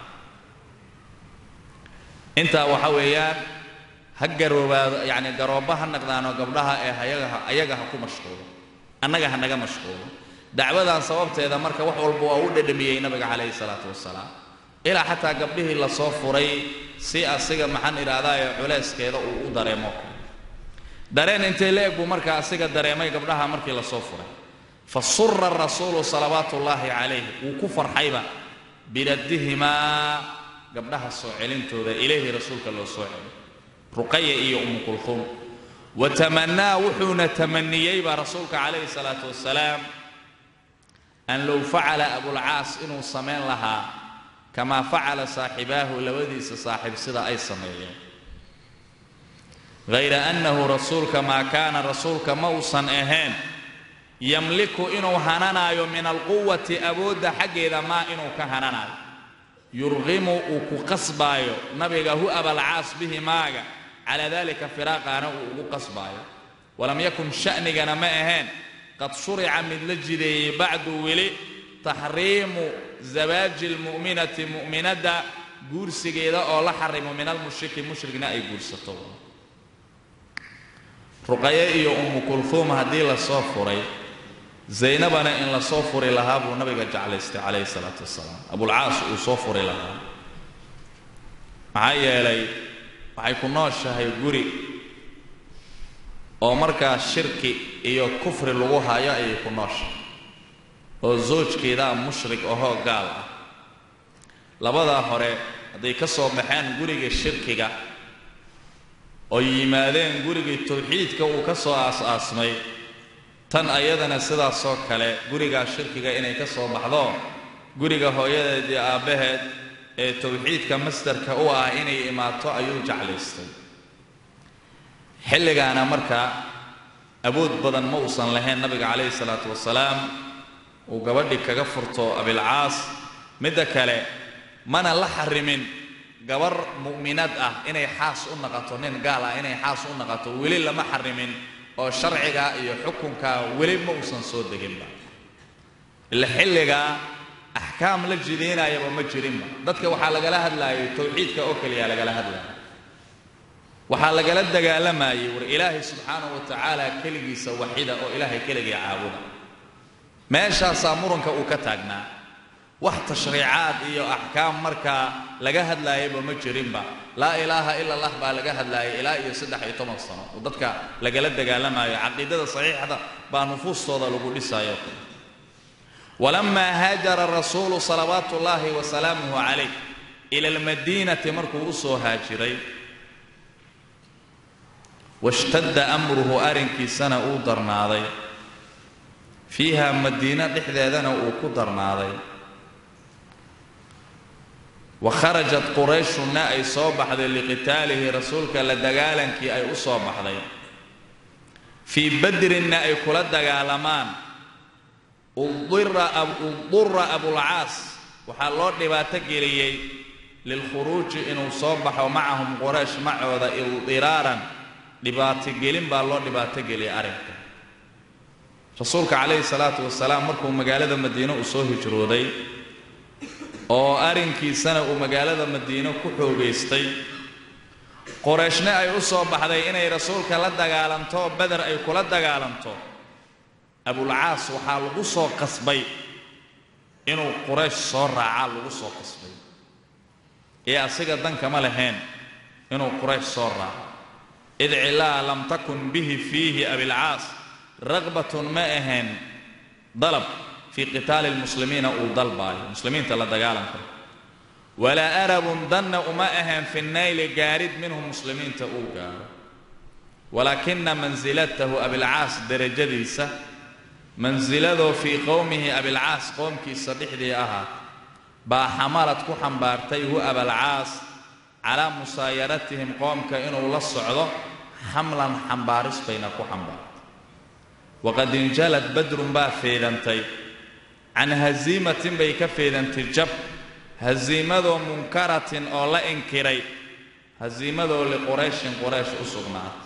intaa waxa weeyaan ha garoobaado yacni garoobba ha naqdaano gabdhaha ee hayaga ayaga ha ku mashquulo annaga ha naga mashquulo dacwadan sababteeda marka wax walba waa u dhedhamiyey nabiga calayhi salaatu wasalaam ilaa xataa gabdhihii lasoo furay si asiga maxaan idhaahdaye culeyskeeda uu u dareemo dareen intay la eg buu marka asiga dareemay gabdhaha markii lasoo furay fa sura rasuulu salawaatu ullaahi calayh wuu ku farxayba biraddihimaa gabdhaha soo celintooda ilayhi rasuulka loo soo celiy ruqaya iyo umu kulhuum wa tamanaa wuxuuna tamaniyeyba rasuulka calayhi salaatu wasalaam an low facala abulcaas inuu samayn lahaa kamaa facala saaxibaahu labadiisa saaxiib sida ay sameeyeen hayra annahu rasuulka maa kaana rasuulka ma uusan ahayn yamliku inuu hananaayo min alquwati awoodda xaggeeda maa inuu ka hananaayo yurqimu uu ku qasbaayo nabiga hu abalcaas bihi maaga calaa dalika firaaqaana uu ugu qasbaayo walam yakun sha'nigana ma ahayn qad shurica mid la jideeyey bacdu weli taxriimu zawaaji lmu'minati mu'minadda guursigeeda oo la xarimo min almushriki mushrigna ay guursato ruqaye iyo ummu kulhuum haddii lasoo furay zaynabana in lasoo furi lahaa buu nabiga jeclaystay calayhi salaatu wasalaam abulcaas uu soo furi lahaa maxaa yeelay waxay ku nooshahay guri oo markaa shirki iyo kufri lagu hayo ayay ku nooshahay oo zoojkeedaa mushrik ahoo gaal ah labadaa hore hadday ka soo baxeen guriga shirkiga oo yimaadeen gurigii tawxiidka uu ka soo aas-aasmay tan ayadana sidaasoo kale gurigaa shirkiga inay ka soo baxdo guriga hooyadeed iyo aabbaheed ee tawxiidka masdarka u ah inay imaato ayuu jeclaystay xilligaana markaa awood badan ma uusan lahayn nabiga calayhi salaatu wasalaam uu gabadhii kaga furto abilcaas midda kale mana la xarimin gabar mu'minad ah inay xaas u naqato nin gaal ah inay xaas u naqato weli lama xarimin oo sharciga iyo xukunka weli ma uusan soo deginba ila xilligaa axkaam la jidaynayaba ma jirinba dadka waxaa lagala hadlaayay tawxiidka oo keliya lagala hadlaaya waxaa lagala dagaalamayay war ilaahay subxaanahu wa tacaala keligiisa waxida oo ilaahay keligii caabuda meeshaasaa muranka uu ka taagnaa wax tashriicaad iyo axkaam markaa laga hadlaayaba ma jirinba laa ilaaha ila allah baa laga hadlaayay ilaa iyo saddex iyo toban sano oo dadka lagala dagaalamayo caqiidada saxiixda baa nufuustooda lagu dhisayo walamaa haajara rasuulu salawaatu ullaahi wa salaamuhu calayh ila almadiinati markuu u soo haajiray washtadda amruhu arrinkiisana uu darnaaday fiiha madiino dhexdeedana uu ku darnaaday wa kharajat qurayshunna ay soo baxday liqitaalihi rasuulka la dagaalankii ay u soo baxday fii badrinna ay kula dagaalamaan udura abulcaas waxaa loo dhibaato geliyey lilkhuruuji inuu soo baxo macahum quraysh macooda ildiraaran dhibaatogelin baa loo dhibaato geliyay arrinka rasuulka calayhi salaatu wasalaam markuu magaalada madiine uu soo hijrooday oo arrinkiisana uu magaalada madiine ku xoogaystay qorayshna ay u soo baxday inay rasuulka la dagaalanto beder ay kula dagaalanto abulcaas waxaa lagu soo qasbay inuu quraysh soo raacaa lagu soo qasbay ee asiga dankama lahayn inuu quraysh soo raaco id cilaa lam takun bihi fiihi abilcaas raqbatun ma ahayn dalab fii qitaali lmuslimiina uu dalbaayo muslimiinta la dagaalanka walaa arabun danna uma ahayn fi nayli gaarid minhu muslimiinta uu gaaro walaakina mansilatahu abilcaas derajadiisa mansiladoo fii qowmihi abilcaas qoomkiisa dhexdii ahaa baa xamalad ku xambaartay hu abalcaas calaa musaayaratihim qoomka inuu la socdo xamlan xambaaris bayna ku xambaartay waqad injalad badrun baa feedantay can hasiimatin bay ka feedantay jab hasiimadoo munkaratin oo la inkiray hasiimadoo liqurayshin quraysh u sugnaatay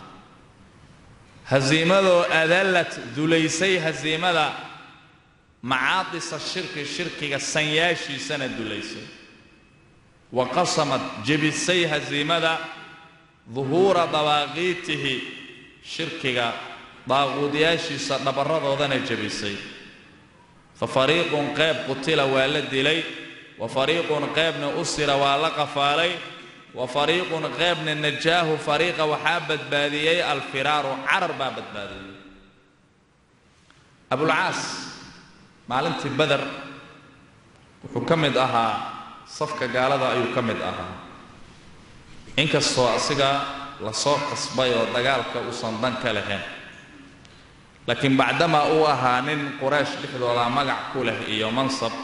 hasiimadoo adallad dulaysay hasiimada macaadisa shirki shirkiga sanyaashiisana dulaysay wa qasamad jebisay hasiimada duhuura dawaaqiitihi shirkiga daaquudyaashiisa dhabarradoodana jebisay fa fariiqun qayb qutila waa la dilay wa fariiqun qaybna usira waa la qafaalay wa fariiqun qaybna najaahu fariiqa waxaa badbaadiyey alfiraaru carar baa badbaadiyey abulcaas maalintii beder wuxuu ka mid ahaa safka gaalada ayuu ka mid ahaa inkastoo asiga lasoo qasbay oo dagaalka uusan dan ka lahayn laakiin bacdamaa uu ahaa nin quraysh dhexdooda magac ku leh iyo mansab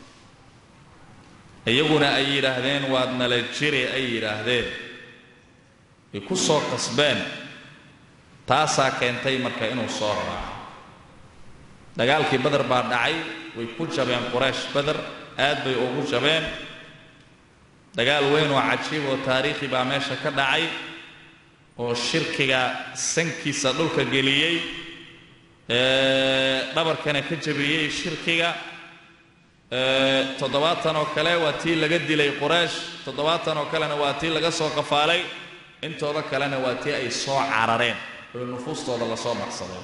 iyaguna ay yidhaahdeen waad nala jiri ay yidhaahdeen ay ku soo qasbeen taasaa keentay marka inuu soo raaco dagaalkii beder baa dhacay way ku jabeen quraysh beder aad bay ugu jabeen dagaal weyn oo cajiib oo taariikhi baa meesha ka dhacay oo shirkiga sankiisa dhulka geliyey dhabarkana ka jabiyey shirkiga toddobaatan oo kale waa tii laga dilay quraysh toddobaatan oo kalena waa tii laga soo qafaalay intooda kalena waa tii ay soo carareen oo nufuustooda lasoo maqsadeen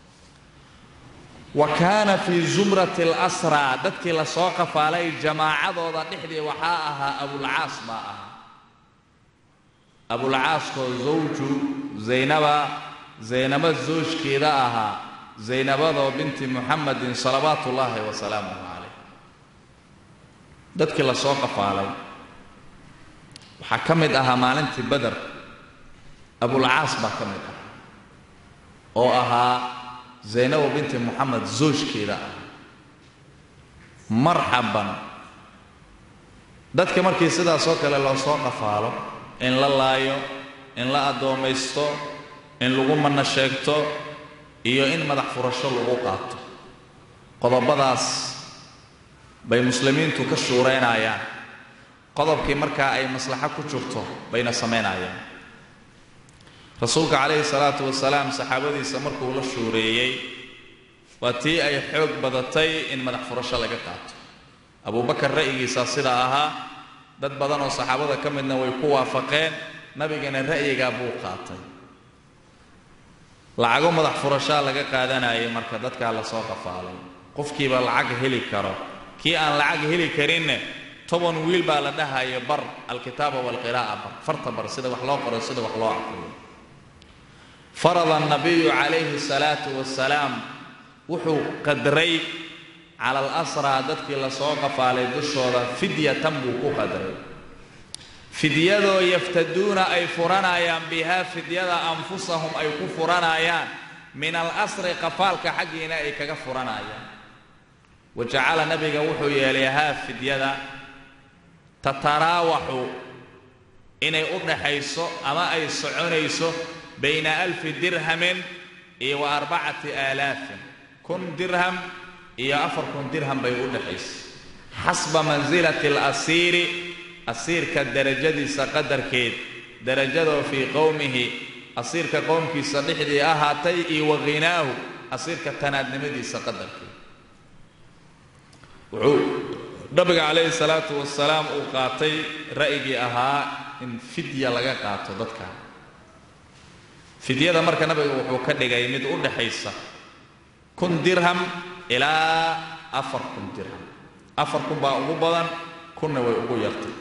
wa kaana fii zumrati alasraa dadkii lasoo qafaalay jamaacadooda dhexdii waxaa ahaa abulcaas baa ahaa abulcaaskoo zawju zaynaba zaynaba zoojkeeda ahaa zaynabadoo binti muxamedin salawaatu ullaahi wasalaamuhu calayh dadkii lasoo qafaalay waxaa ka mid ahaa maalintii beder abulcaas baa ka mid ahaa oo ahaa zaynabo binti moxamed zoojkeeda ah marxaban dadka markii sidaasoo kale loo soo qafaalo in la laayo in la addoomaysto in lagu manno sheegto iyo in madax furasho lagu qaato qodobadaas bay muslimiintu ka shuuraynayaan qodobkii markaa ay maslaxo ku jirto bayna samaynayaan rasuulka calayhi salaatu wasalaam saxaabadiisa markuu la shuureeyey waa tii ay xoog badatay in madax furasho laga qaato abubakar ra'yigiisaa sidaa ahaa dad badan oo saxaabada ka midna way ku waafaqeen nabigana ra'yigaa buu qaatay lacago madax furashaa laga qaadanayay marka dadkaa lasoo qafaalay qofkiiba lacag heli karo kii aan lacag heli karinne toban wiil baa la dhahaya bar alkitaaba waalqiraa'a bar farta bar sida wax loo qoro sida wax loo aqriyo farada annabiyu calayhi salaatu wasalaam wuxuu qadray cala alasraa dadkii lasoo qafaalay dushooda fidyatan buu ku qadray fidyadoo yaftaduuna ay furanayaan bihaa fidyada anfusahum ay ku furanayaan min alasri qafaalka xaggiina ay kaga furanayaan wa jacala nabiga wuxuu yeelay haa fidyada tataraawaxu inay u dhaxayso ama ay soconayso bayna alfi dirhamin iyo wa arbacati aalaafin kun dirham iyo afar kun dirham bay u dhaxaysa xasba mansilati alasiiri asiirka darajadiisa qadarkeed darajadoo fii qowmihi asiirka qowmkiisa dhexdii ahaatay iyo wa ghinaahu asiirka tanaadnimadiisa qadarkeed wuxuu nabiga calayhi salaatu wasalaam uu qaatay ra'yigii ahaa in fidya laga qaato dadka fidyada marka nabiga wuxuu ka dhigay mid u dhaxaysa kun dirham ilaa afar kun dirham afar kun baa ugu badan kunna way ugu yartay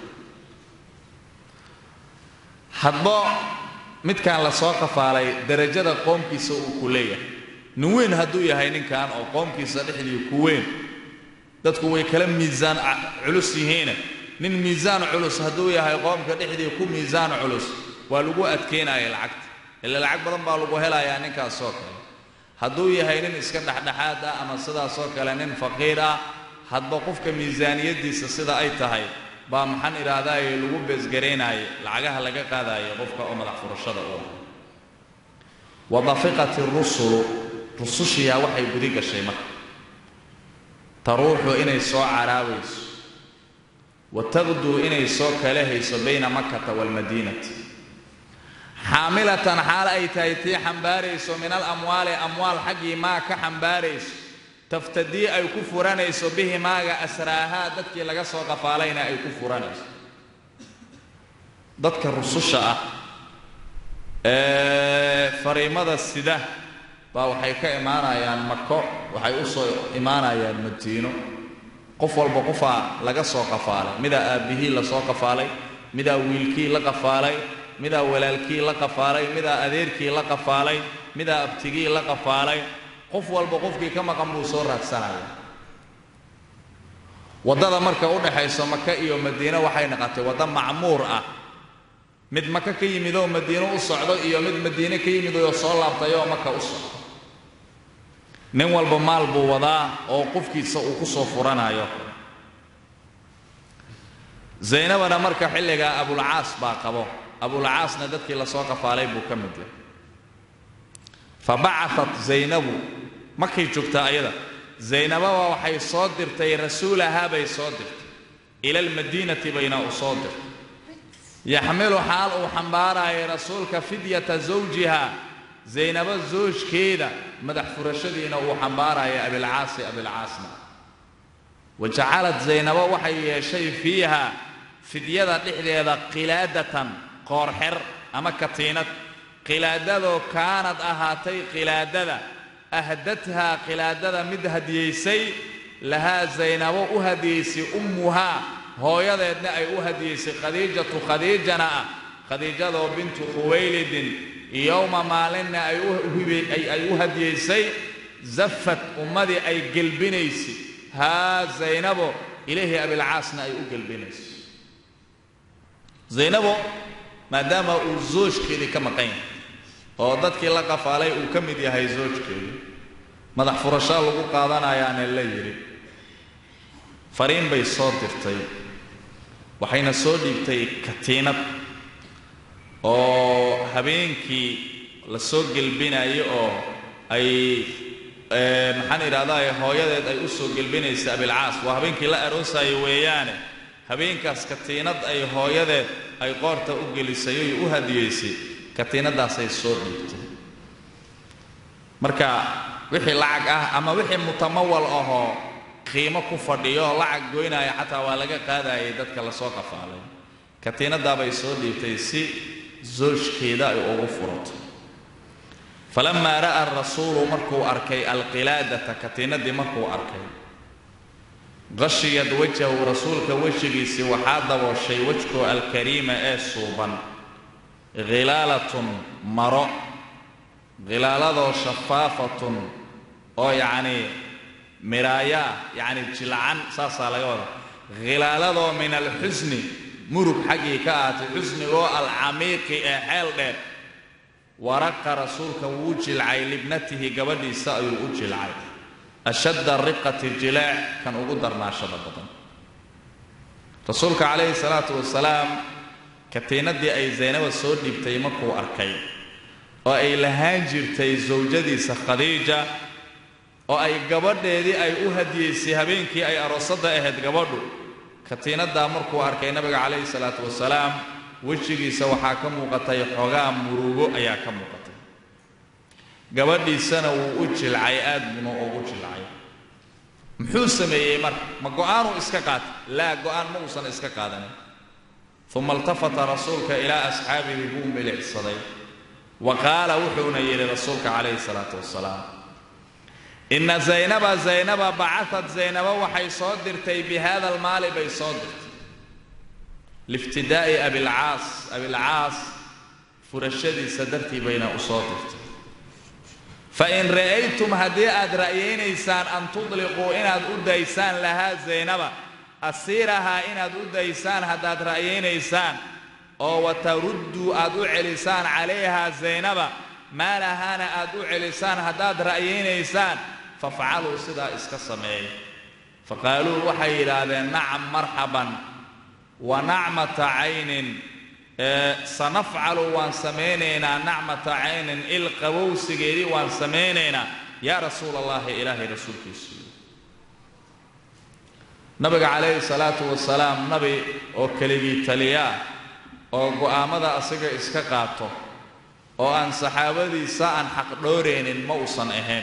hadba midkaan lasoo qafaalay darajada qoomkiisa uu ku leeyahay nin weyn hadduu yahay ninkan oo qoomkiisa dhexdii ku weyn dadku way kala miisaan culus yihiine nin miisaan culus hadduu yahay qoomka dhexdii ku miisaan culus waa lagu adkaynaya lacagta ila lacag badan baa lagu helayaa ninkaasoo kale hadduu yahay nin iska dhexdhexaad ah ama sidaasoo kale nin faqiir ah hadba qofka miisaaniyaddiisa sida ay tahay baa maxaan idhaahdaaye lagu beesgaraynaaye lacagaha laga qaadaayo qofka oo madax furashada u ah wa dafiqat rusulu rusushiyaa waxay gudi gashay marka taruuxu inay soo caraabayso wa taqduu inay soo kala hayso bayna makata waalmadiinati xaamilatan xaal ay tahay tii xambaarayso min alamwaali amwaal xaggii maa ka xambaarayso taftadii ay ku furanayso bihi maaga asraahaa dadkii laga soo qafaalayna ay ku furanayso dadka rususha ah ee fariimada sida baa waxay ka imaanayaan mako waxay u soo imaanayaan madiino qof walba qofaa laga soo qafaalay midaa aabbihii lasoo qafaalay midaa wiilkii la qafaalay midaa walaalkii la qafaalay midaa adeerkii la qafaalay midaa abtigii la qafaalay qof walba qofkii ka maqan buu soo raadsanaya waddada marka u dhaxayso maka iyo madiino waxay noqotay waddo macmuur ah mid maka ka yimid oo madiino u socdo iyo mid madiine ka yimid oo soo laabtay oo maka u socdo nin walba maal buu wadaa oo qofkiisa uu ku soo furanayo zaynabana marka xilligaa abulcaas baa qabo abulcaasna dadkii lasoo qafaalay buu ka mid yahay fa bacaat zaynabu markay joogtaa ayada zaynababa waxay soo dirtay rasuulahaa bay soo dirtay ila almadiinati bayna u soo dirtay yaxmilu xaal uu xambaaraayo rasuulka fidyata zawjiha zaynabo zoojkeeda madax furashadiina uu xambaaraayo abilcaasi abilcaasna wa jacalad zaynabo waxay yeeshay fiiha fidyada dhexdeeda qilaadatan qoorxer ama katiinad qilaadadoo kaanad ahaatay qilaadada ahdathaa qilaadada mid hadiyaysay lahaa zaynabo u hadiyaysay ummuhaa hooyadeedna ay u hadiyaysay khadiijatu khadiijana ah khadiijadoo bintu khuwaylidin yowma maalinna ay u hadiyaysay zafad ummadii ay gelbinaysay haa zaynabo ilaahi abilcaasna ay u gelbinayso zaynabo maadaama uu zoojkeedii ka maqan yahay oo dadkii la qafaalay uu ka mid yahay zoojkeedii madax furashaa lagu qaadanayaane la yidhi fariin bay soo dirtay waxayna soo dhiibtay katiinad oo habeenkii la soo gelbinayo oo ay maxaan idhahdaa hooyadeed ay u soo gelbinaysa abilcaas waa habeenkii la aroosayo weeyaane habeenkaas katiinad ay hooyadeed ay qoorta u gelisay oy u hadiyaysay katiinadaasay soo dhiibtay marka wixii lacag ah ama wixii mutamawal ahoo qiimo ku fadhiyo lacag goynaya xataa waa laga qaadayay dadka lasoo qafaalay katiinadaabay soo dhiibtay si zoojkeeda ay ugu furato falamaa ra'a rasuulu markuu arkay alqilaadata katiinadii markuu arkay qashiyad wajhahu rasuulka wejigiisii waxaa dabooshay wejkoo alkariima ee suuban khilaalatun maro khilaaladoo shafaafatun oo yacnii miraayaa yacni jilcan saasaa laga wada khilaaladoo min alxusni murug xaggii ka ahatay xusnigoo alcamiiqi ee xeel dheer waraqa rasuulka wuu jilcay libnatihi gabadhiisa ayuu u jilcay ashadda riqati jilaac kan ugu darnaashada badan rasuulka calayhi salaatu wasalaam katiinadii ay zaynaba soo dhiibtay markuu arkay oo ay lahaan jirtay sawjadiisa khadiija oo ay gabadheedii ay u hadiyaysay habeenkii ay aroosadda ahayd gabadhu katiinadaa markuu arkay nabiga calayhi salaatu wasalaam wejigiisa waxaa ka muuqatay xoogaa murugo ayaa ka muuqatay gabadhiisana wuu u jilcay aad buna ugu jilcay muxuu sameeyey marka ma go'aanuu iska qaatay laa go'aan ma uusan iska qaadanin uma iltafata rasuulka ilaa asxaabihi buu milicsaday wa qaala wuxuuna yidhi rasuulka calayhi salaatu wasalaam inna zaynaba zaynaba bacatad zaynaba waxay soo dirtay bi hada almaali bay soo dirtay liftidaa'i abilcaas abilcaas furashadiisa dartii bayna u soo dirtay fain ra'aytum haddii aad ra'yaynaysaan an tudliquu inaad u daysaan lahaa zaynaba asiirahaa inaad u daysaan haddaad ra'yaynaysaan oo watarudduu aad u celisaan calayhaa zaynaba maalahaana aad u celisaan haddaad ra'yaynaysaan fafcaluu sidaa iska sameeya faqaaluu waxay yidhaahdeen nacam marxaban wa nacmata caynin sanafcalu waan samaynaynaa nacmata caynin il qabowsigeedii waan samaynaynaa yaa rasuula allahi ilaahay rasuulkiisu nabiga calayhi salaatu wasalaam nabi oo keligii taliyaa oo go'aammada asiga iska qaato oo aan saxaabadiisa aan xaq dhooraynin ma uusan ahayn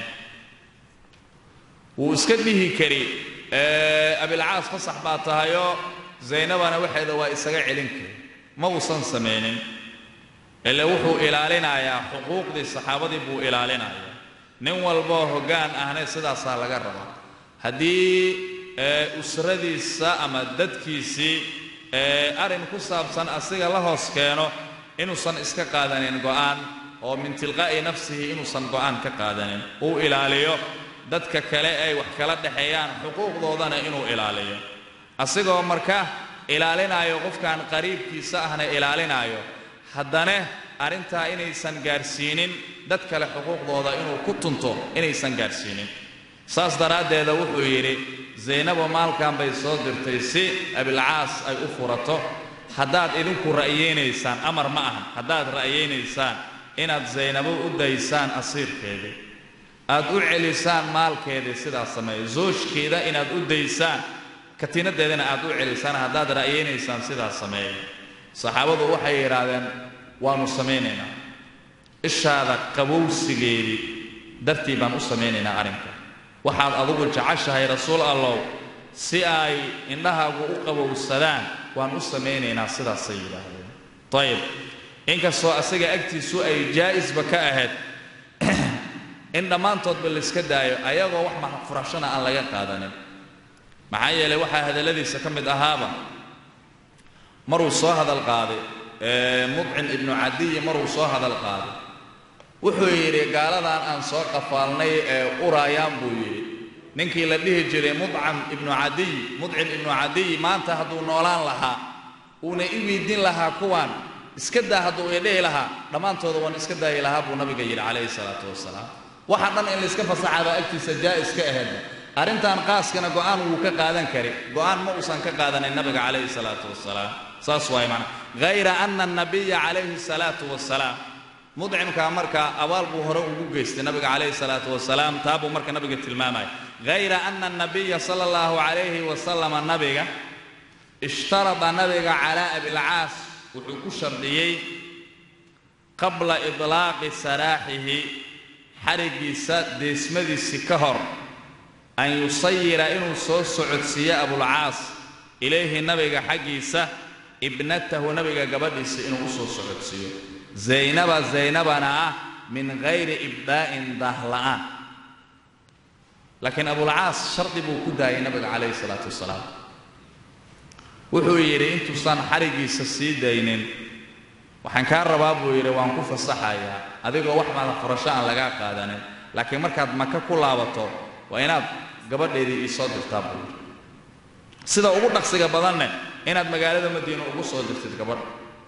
wuu iska dhihi kari abilcaas fasax baa tahayoo zaynabana waxeeda waa isaga celin kari ma uusan samaynin ile wuxuu ilaalinayaa xuquuqdii saxaabadii buu ilaalinayaa nin walboo hoggaan ahna sidaasaa laga rabaa haddii usradiisa ama dadkiisii arrin ku saabsan asiga la hoos keeno inuusan iska qaadanin go'aan oo min tilqaa'i nafsihi inuusan go'aan ka qaadanin uu ilaaliyo dadka kale ay wax kala dhexeeyaan xuquuqdoodana inuu ilaaliyo asigoo marka ilaalinaayo qofkan qariibkiisa ahna ilaalinaayo haddana arrintaa inaysan gaarsiinin dad kale xuquuqdooda inuu ku tunto inaysan gaarsiinin saas daraaddeeda wuxuu yidhi zaynabo maalkan bay soo dirtay si abilcaas ay u furato haddaad idinku ra'yaynaysaan amar ma aha haddaad ra'yaynaysaan inaad zaynabo u daysaan asiirkeedii aad u celisaan maalkeedii sidaas sameeya zoojkeeda inaad u daysaan katiinadeedana aad u celisaan haddaad ra'yaynaysaan sidaas sameeya saxaabadu waxay yidhaahdeen waannu samaynaynaa ishaada qabowsigeedii dartii baan u samaynaynaa arrinka waxaad adugu jeceshahay rasuul allow si ay indhahaagu u qabowsadaan waan u samaynaynaa sidaasay yidhaahdeen ayib inkastoo asaga agtiisu ay jaa'isba ka ahayd in dhammaantoodba layska daayo ayagoo wax furashana aan laga qaadanin maxaa yeelay waxaa hadalladiisa ka mid ahaaba maruu soo hadal qaaday mudcim ibnu cadiyi maruu soo hadal qaaday wuxuu yidhi gaaladan aan soo qafaalnay ee uraayaan buu yidhi ninkii la dhihi jiray mudcam ibnu cadiy mudcim ibnu cadiy maanta hadduu noolaan lahaa uuna i weydiin lahaa kuwaan iska daa hadduu idhihi lahaa dhammaantooda waan iska daayi lahaa buu nabiga yidhi calayhi salaatu wasalaam waxa dhan in layska fasaxaabaa agtiisa jaa'is ka ahaydba arrintan qaaskana go'aan wuu ka qaadan kari go'aan ma uusan ka qaadanin nabiga calayhi salaatu wasalaam saas waay macna hayra ana annabiya calayhi salaatu wasalaam mudcimkaa marka abaal buu hore ugu geystay nabiga calayhi salaatu wasalaam taa buu marka nabiga tilmaamaya hayra ana annabiya sala allahu calayhi wasalama nabiga ishtarada nabiga calaa abilcaas wuxuu ku shardhiyey qabla idlaaqi saraaxihi xarigiisa deesmadiisii ka hor an yusayira inuu soo socodsiiyo abulcaas ilayhi nabiga xaggiisa ibnatahu nabiga gabadhiisa inuu u soo socodsiiyo zaynaba zaynabana ah min hayri ibdaa'in daahla'aan laakiin abulcaas shardi buu ku daayay nabiga calayhi salaatu wasalaam wuxuu yidhi intuusan xarigiisa sii daynin waxaan kaa rabaa buu yidhi waan ku fasaxayaa adigoo wax mada furasho aan lagaa qaadanin laakiin markaad maka ku laabato waa inaad gabadheedii iisoo dirtaa buu yidhi sida ugu dhaqsiga badanne inaad magaalada madiina ugu soo dirtid gabadh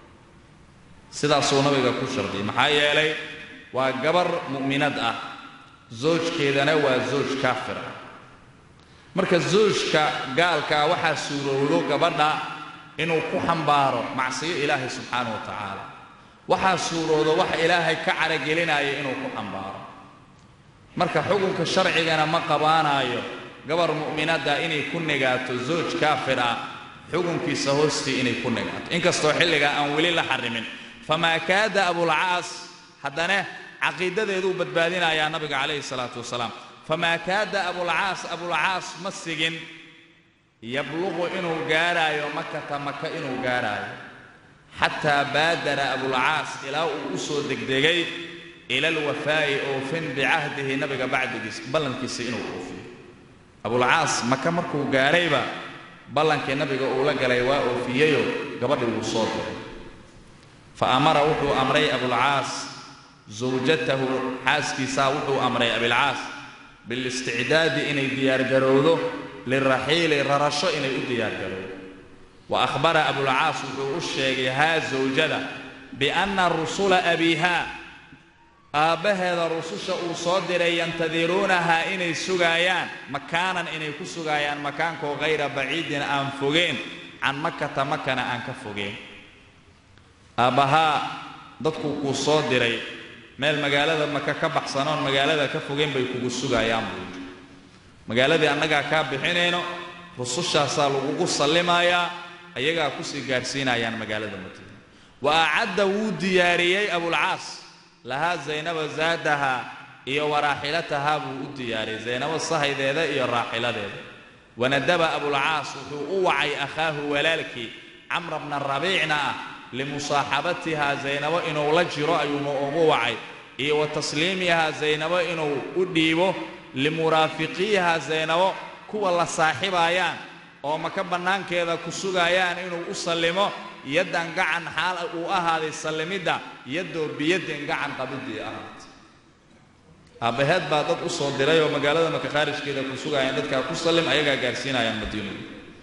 sidaasuu nabiga ku shardiyay maxaa yeelay waa gabar mu'minad ah zoojkeedana waa zooj kaafir ah marka zoojka gaalkaa waxaa suurowdo gabadha inuu ku xambaaro macsiyo ilaahay subxaana wa tacaala waxaa suuroodo wax ilaahay ka caragelinaya inuu ku xambaaro marka xukunka sharcigana ma qabaanaayo gabar mu'minadda inay ku negaato zooj kaafir ah xukunkiisa hoostii inay ku negaato inkastoo xilligaa aan weli la xarimin famaa kaada abulcaas haddana caqiidadeeduu badbaadinayaa nabiga calayhi salaatu wasalaam famaa kaada abulcaas abulcaas ma sigin yabluqu inuu gaaraayo makata maka inuu gaaraayo xataa baadara abulcaas ilaa uu u soo degdegay ila alwafaa'i oofin bicahdihi nabiga bacdigiis ballankiisa inuu oofiyo abulcaas maka markuu gaarayba ballankii nabiga uu la galay waa oofiyeyoo gabadhii wuu soo diray fa amara wuxuu amray abulcaas zawjatahu xaaskiisaa wuxuu amray abilcaas bilisticdaadi inay diyaargarowdo liraxiili rarasho inay u diyaargarowdo wa akhbara abulcaas wuxuu u sheegay haa zawjada bianna rusula abiihaa aabbaheeda rususha uu soo diray yantadiruunahaa inay sugaayaan makaanan inay ku sugaayaan makaankoo hayra baciidin aan fogeen can makata makana aan ka fogeen aabbahaa dadkuu kuu soo diray meel magaalada maka ka baxsanoon magaalada ka fogeen bay kugu sugaayaan buu yidhi magaaladii annagaa kaa bixinayno rusushaasaa lagugu sallimayaa ayagaa kusii gaadhsiinayaan magaalada madiina wa acadda wuu diyaariyey abulcaas lahaa zaynaba zaadahaa iyo waraaxilatahaa buu u diyaariyey zaynabo sahaydeeda iyo raaxiladeeda wanadaba abulcaas wuxuu u wacay akhaahu walaalkii camra bna rabiicna ah limusaaxabatihaa zaynabo inuu la jiro ayuuna ugu wacay iyo wa tasliimihaa zaynabo inuu u dhiibo limuraafiqiihaa zaynabo kuwa la saaxibaayaan oo maka bannaankeeda ku sugaayaan inuu u sallimo yaddan gacan xaal uu ahaaday sallimidda yaddoo biyadin gacan qabiddii ahaatay aabbaheed baa dad u soo diray oo magaalada maka khaarijkeeda ku sugaayaan dadkaa ku sallim ayagaa gaarsiinayaan madiinadu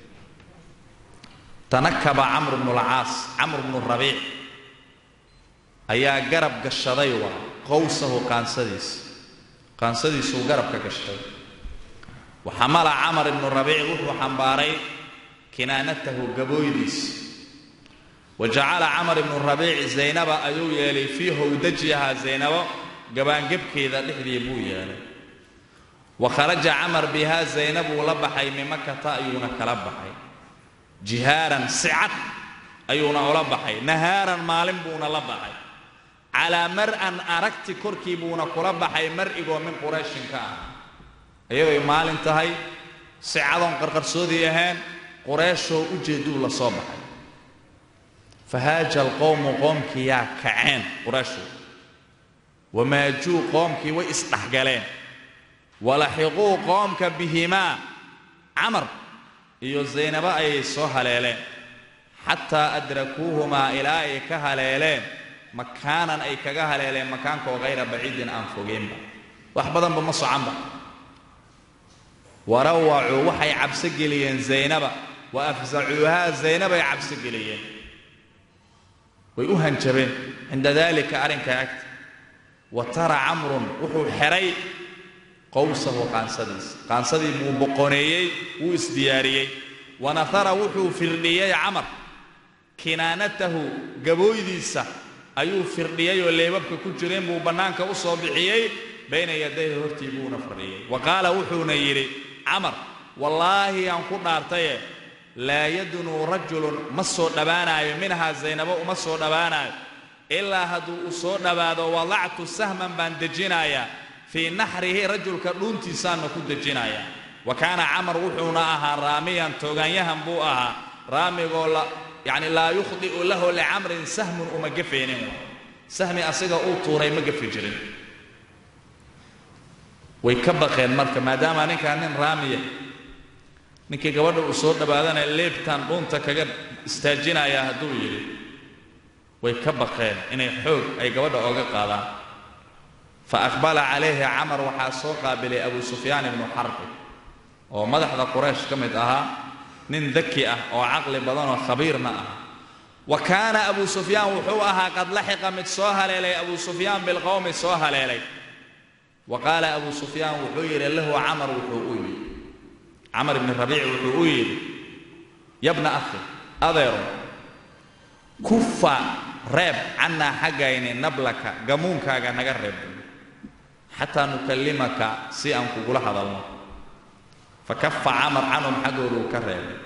tanakaba camru bnulcaas camr bnu rabiic ayaa garab gashaday waa qowsahu qaansadiisa qaansadiisuu garab ka gashaday waxamala camar ibnu rabiic wuxuu xambaaray kinaanatahu gabooydiisa wa jacala camar ibnu rabiic zaynaba ayuu yeelay fii howdajiha zaynabo gabaangebkeeda dhexdii buu yeelay wa kharaja camar bihaa zaynabuu la baxay min makata ayuuna kala baxay jihaaran si cad ayuuna ula baxay nahaaran maalin buuna la baxay calaa mar-an aragti korkii buuna kula baxay mar-igoo min qurayshin ka ah iyadoy maalin tahay si cadoon qarqarsoodii ahayn qureeshoo ujeedduu la soo baxay fahaaja alqowmu qoomkii yaa kaceen qureeshu wamaajuu qoomkii way isdhexgaleen walaxiquu qoomka bihimaa camar iyo zaynabo ayay soo haleeleen xataa adrakuuhumaa ilaa ay ka haleeleen makaanan ay kaga haleeleen makaankoo hayra baciidin aan fogeynba wax badanba ma socanba warawacuu waxay cabso geliyeen zaynaba wa afsacuuhaa zaynabay cabso geliyeen way u hanjabeen cinda daalika arrinkaa agta wa tara camrun wuxuu xidhay qowsahu qaansadiisa qaansadii buu boqoneeyey wuu isdiyaariyey wanahara wuxuu firdhiyey camar kinaanatahu gabooydiisa ayuu firdhiyey oo leebabka ku jireen buu bannaanka u soo bixiyey bayna yadayhi hortii buuna fadhiyey wa qaala wuxuuna yidhi camar wallaahi aan ku dhaartaye laa yadnuu rajulun ma soo dhowaanaayo minhaa zaynabo uma soo dhowaanaayo ilaa hadduu u soo dhowaado wadactu sahman baan dejinayaa fii naxrihi rajulka dhuuntiisaanna ku dejinayaa wa kaana camar wuxuuna ahaa raamiyan toogaanyahan buu ahaa raamigoo yacni laa yukhdi'u lahu licamrin sahmun uma gafaynin sahmi asiga uu tuuray ma gafi jirin way ka baqeen marka maadaama ninkaa nin raamiya ninkii gabadha uu soo dhowaadana leebtaan dhuunta kaga istaajinayaa hadduu yidhi way ka baqeen inay xoog ay gabadha ooga qaadaan fa aqbala calayhi camar waxaa soo qaabilay abu sufyaan ibnu xarbi oo madaxda quraysh ka mid ahaa nin daki ah oo caqli badan oo khabiirna ah wa kaana abu sufyaan wuxuu ahaa qad laxiqa mid soo haleelay abu sufyaan bilqowmi soo haleelay wa qaala abu sufyaan wuxuu yidhi lahu camar wuxuu u yidhi camar ibni rabiic wuxuu u yidhi yabna akhi adeero kufa reeb cannaa xaggayni nablaka gamuunkaaga naga reeb xataa nukallimaka si aan kugula hadalno fa kafa camar canhum xaggooduu ka reebay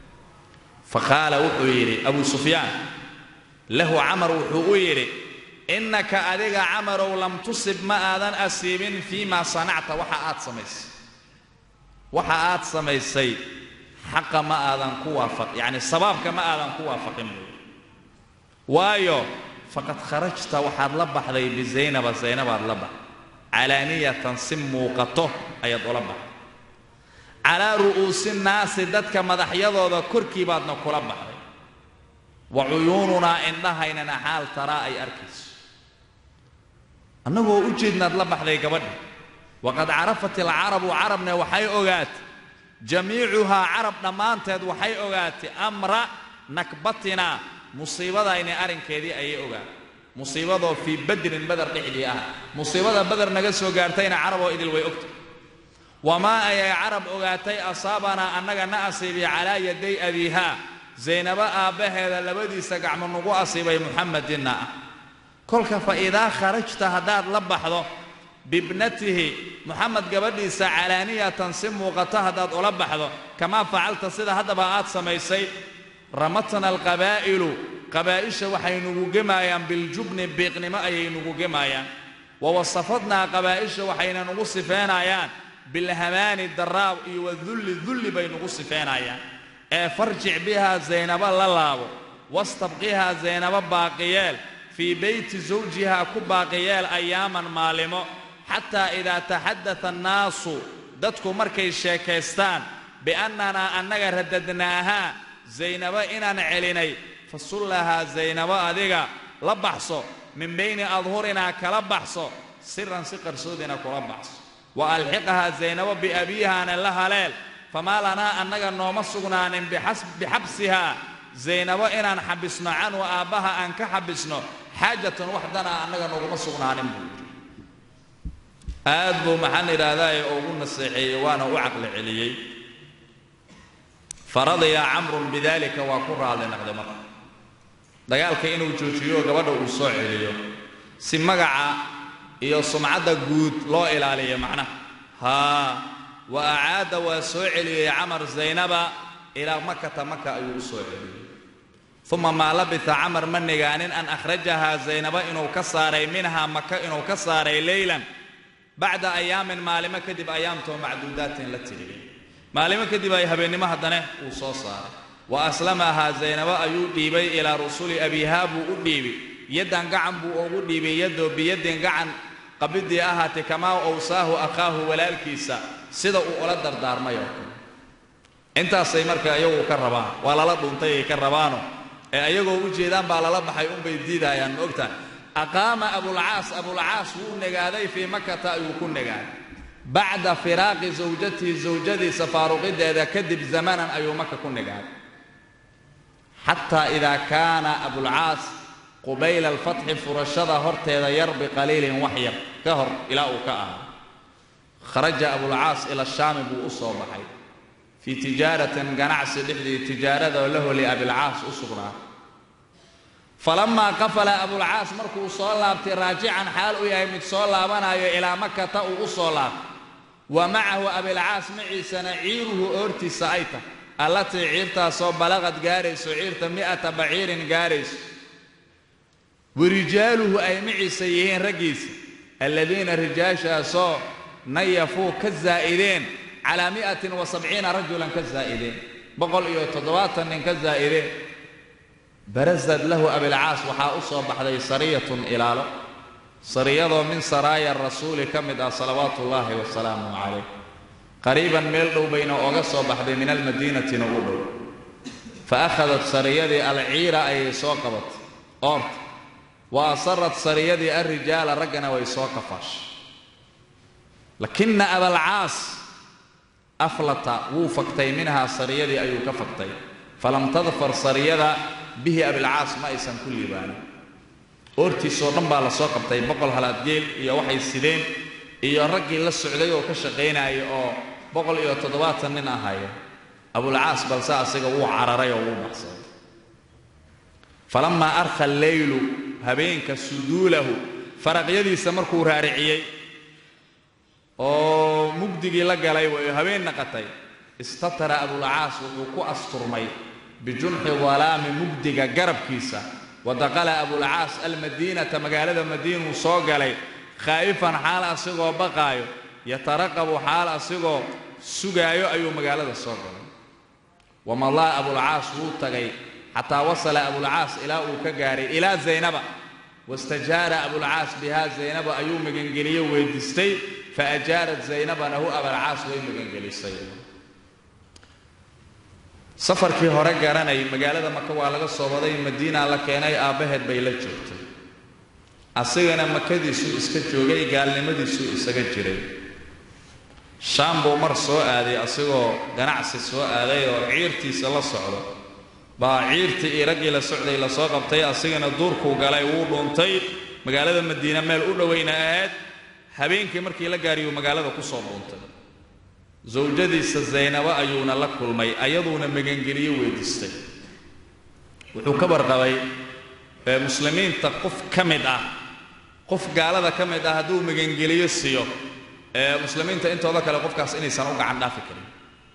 fa qaala wuxuu yidhi abu sufyaan lahu camar wuxuu u yidhi innaka adiga camarow lam tusib ma aadan asiibin fii maa sanacta waxa aad samaysay waxa aad samaysay xaqa ma aadan ku waafaq yacni sabaabka ma aadan ku waafaqin buui waayo faqad kharajta waxaad la baxday bizaynaba zaynabaad la baxday calaaniyatan si muuqato ayaad ula baxday calaa ru'uusi naasi dadka madaxyadooda korkii baadna kula baxday wa cuyuununaa indhahaynana xaal taraa ay arkayso annagoo u jeednaad la baxday gabadha waqad carafat alcarabu carabne waxay ogaatay jamiicuhaa carab dhammaanteed waxay ogaatay amra nakbatina musiibadayni arrinkeedii ayay ogaatay musiibadoo fii badrin badar dhexdii ah musiibada badar naga soo gaartayna caraboo idil way ogtay wamaa ayay carab ogaatay asaabanaa annaga na asiibay calaa yaday abiihaa zaynabo aabbaheeda labadiisa gacmo nagu asiibay muxamedinna ah kolka fa idaa kharajta haddaad la baxdo bibnatihi moxamed gabadhiisa calaaniyatan si muuqato haddaad ula baxdo kamaa facalta sida haddaba aad samaysay ramatna alqabaa'ilu qabaa'isha waxay nugu gemaayaan biljubni biiqnimo ayay nugu gemaayaan wa wasafadnaa qabaa'isha waxayna nugu sifeynayaan bilhamaani daraab iyo wadulli dulli bay nugu sifeynayaan ee farjic bihaa zaynabo la laabo wastabqihaa zaynabo baaqiyeel fii beyti zawjihaa ku baaqiyeel ayaaman maalimo xataa idaa taxadata annaasu dadku markay sheekaystaan biannanaa annaga radadnaahaa zaynabo inaan celinay fasullahaa zaynabo adiga la baxso min bayni adhurinaa kala baxso siran si qarsoodina kula baxso wa alxiqahaa zaynabo biabiihaana la haleel famaa lanaa annaga nooma sugnaanin bixabsihaa zaynabo inaan xabisno canhu aabbaha aan ka xabisno xaajatan waxdana annaga nooguma sugnaanin buu yidhi aad buu maxaan idhaahdaye ugu naseexeeyey waana u caqli celiyey faradiya camrun bidalika waa ku raadli naqday marka dagaalka inuu joojiyo gabadha uu soo celiyo si magaca iyo sumcadda guud loo ilaaliyo macnaha haa wa acaada waa soo celiyey camar zaynaba ilaa makata maka ayuu u soo celiyey uma maa labisa camar ma nigaanin an akhrajahaa zaynaba inuu ka saaray minhaa maka inuu ka saaray leylan bacda ayaamin maalimo kadib ayaamtoo macduudaatin la tiriyey maalimo kadib ay habeennimo haddane uu soo saaray wa aslamahaa zaynabo ayuu dhiibay ilaa rusuli abihaa buu u dhiibay yaddan gacan buu ugu dhiibay yadoo biyaddin gacan qabidii ahaatay kamaa owsaahu akhaahu walaalkiisa sida uu ula dardaarmay oo kale intaasay marka iyagu ka rabaan waa lala dhuuntay ay ka rabaano ee ayagoo u jeedaan baa lala baxay unbay diidayaan ma ogtahay aqaama abulcaas abulcaas wuu negaaday fii makata ayuu ku negaaday bacda firaaqi zawjatihi zawjadiisa faaruqideeda kadib zamanan ayuu maka ku negaaday xataa idaa kaana abulcaas qubayla alfatxi furashada horteeda yar biqaliilin wax yar ka hor ilaa uu ka ahaa kharaja abulcaas ila shaami buu u soo baxay fii tijaaratin ganacsi dhexdii tijaarada lahu liabilcaas u sugnaa falamaa qafala abulcaas markuu soo laabtay raajican xaal u yahay mid soo laabanayo ilaa makata uu u soo laabtay wa macahu abilcaas maciisana ciiruhu oortiisa ay tahay allatii ciirtaasoo balaqad gaarayso ciirta mi'ata baciirin gaarayso warijaaluhu ay maciisa yihiin raggiisa alladiina rijaashaasoo nayafuu ka zaa'ideen calaa mi'atin wa sabciina rajulan ka zaa'ideen boqol iyo toddobaatan nin ka zaa'ideen barasad lahu abilcaas waxaa u soo baxday sariyatun ilaalo sariyadoo min saraaya rasuuli ka mid ah salawaatu ullaahi wasalaamu calayh qariiban meel dhow bayna oga soo baxday min almadiinatina u dhow fa akhadat sariyadii alciira ayay soo qabatay oorta wa asarat sariyadii alrijaala raggana way soo kafaashay lakina abalcaas aflata wuu faktay minhaa sariyadii ayuu ka faktay falam tadfar sariyada bihi abilcaas ma aysan ku liibaanin oortiisoo dhan baa la soo qabtay boqol halaadgeel iyo waxay sideen iyo raggii la socday oo ka shaqaynaya oo boqol iyo toddobaatan nin ahaya abulcaas balse asiga wuu cararay oo wuu baxsaday falamaa arkha alleylu habeenka suduulahu faraqyadiisa markuu raariciyey oo mugdigii la galay way habeen naqatay istatara abulcaas wuxuu ku asturmay bijunxi dalaami mugdiga garabkiisa wa daqala abulcaas almadiinata magaalada madiinuu soo galay khaa'ifan xaal asigoo baqaayo yataraqabu xaal asigoo sugaayo ayuu magaalada soo galay wamadaa abulcaas wuu tagay xataa wasala abulcaas ilaa uu ka gaaray ilaa zaynaba wastajaara abulcaas bihaa zaynaba ayuu magangeliye weydiistay faajaarat zaynabana hu abalcaas way magangelisay safarkii hore garanay magaalada maka waa laga soo waday madiina la keenay aabbaheed bay la joogtay asigana makadiisuu iska joogay gaalnimadiisuu isaga jiray shaam buu mar soo aaday asigoo ganacsi soo aaday oo ciirtiisa la socdo baa ciirtii iyo raggii la socday lasoo qabtay asigana duurkuu galay wuu dhuuntay magaalada madiina meel u dhowayna ahayd habeenkii markii la gaariyuu magaalada ku soo dhuuntay zawjadiisa zaynabo ayuuna la kulmay ayaduuna magangeliyo weydiistay wuxuu ka warqabay muslimiinta qof ka mid ah qof gaalada ka mid ah hadduu magangeliyo siiyo muslimiinta intooda kale qofkaas inaysan u gacan dhaafi karin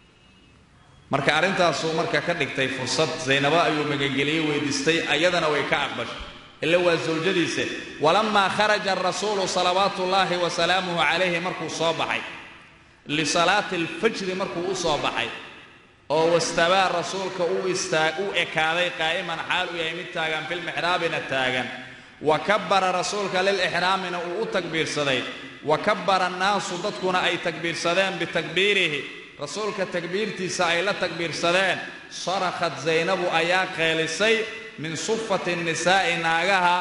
marka arrintaasuu marka ka dhigtay fursad zaynabo ayuu magangeliyo weydiistay ayadana way ka aqbashay ila waa zawjadiise walamaa kharaja arasuulu salawaatu ullaahi wa salaamuhu calayhi markuu soo baxay lisalaati alfajri markuu u soo baxay oo wastabaa rasuulka uu istaa u ekaaday qaa'iman xaal u yahay mid taagan filmixraabina taagan wa kabbara rasuulka lilixraamina uu u takbiirsaday wa kabbara annaasu dadkuna ay takbiirsadeen bitakbiirihi rasuulka takbiirtiisa ay la takbiirsadeen sarakhat zaynabu ayaa qeelisay min sufati nisaa'i naagaha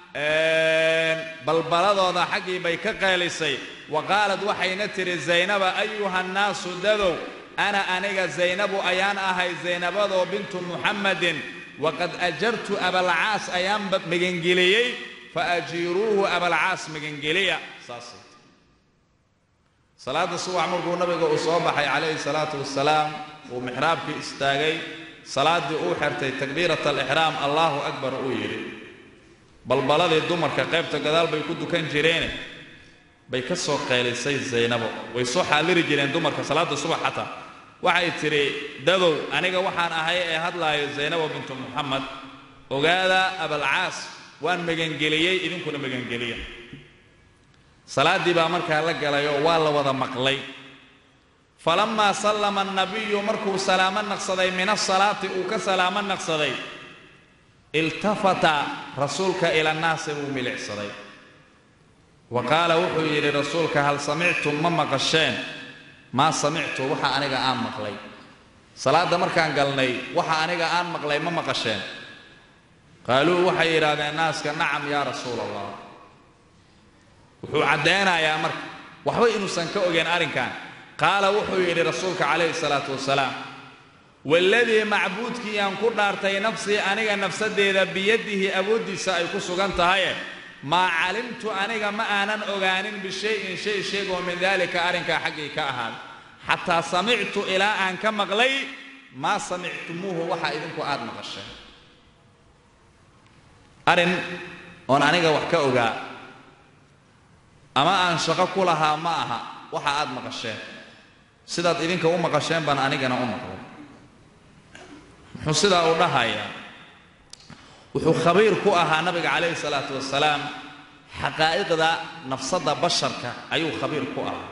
balbaladooda xaggii bay ka qeelisay wa qaalad waxayna tidhi zaynaba ayuha nnaasu dadow ana aniga zaynabu ayaan ahay zaynabadoo bintu muxammadin waqad ajartu abalcaas ayaan magangeliyey fa ajiiruuhu abalcaas magangeliya saasay salaadda subax markuu nabiga uu soo baxay calayhi salaatu wasalaam uu mixraabkii istaagay salaaddii uu xirtay takbiirat alixraam allaahu akbar uu yidhi balbaladii dumarka qaybta gadaal bay ku dukan jireene bay ka soo qeylisay zaynabo way soo xaaliri jireen dumarka salaadda subax xataa waxay tidhi dadow aniga waxaan ahay ee hadlaayo zaynabo bintu muxamed ogaada abalcaas waan magangeliyey idinkuna magangeliya salaaddii baa markaa la galay oo waa la wada maqlay falamaa sallama annabiyu markuu salaamo naqsaday min asalaati uu ka salaamo naqsaday iltafata rasuulka ila nnaasi wuu milicsaday wa qaala wuxuu yidhi rasuulka hal samictum ma maqasheen maa samictu waxa aniga aan maqlay salaadda markaan galnay waxa aniga aan maqlay ma maqasheen qaaluu waxay yidhaahdeen naaska nacam yaa rasuula allah wuxuu caddaynayaa marka waxba inuusan ka ogeen arrinkan qaala wuxuu yidhi rasuulka calayhi salaatu wasalaam waladii macbuudkii aan ku dhaartay nafsii aniga nafsaddeeda biyadihi awooddiisa ay ku sugan tahaye maa calimtu aniga ma aanan ogaanin bishayin shay sheegoo min daalika arrinkaa xaggii ka ahaaday xataa samictu ilaa aan ka maqlay maa samictumuuhu waxa idinku aad maqasheen arrin oon aniga wax ka ogaa ama aan shaqo ku lahaa ma aha waxa aad maqasheen sidaad idinka u maqasheen baan anigana u maqlay muxuu sidaa u dhahayaa wuxuu khabiir ku ahaa nabiga calayhi salaatu wasalaam xaqaa'iqda nafsadda basharka ayuu khabiir ku ahaa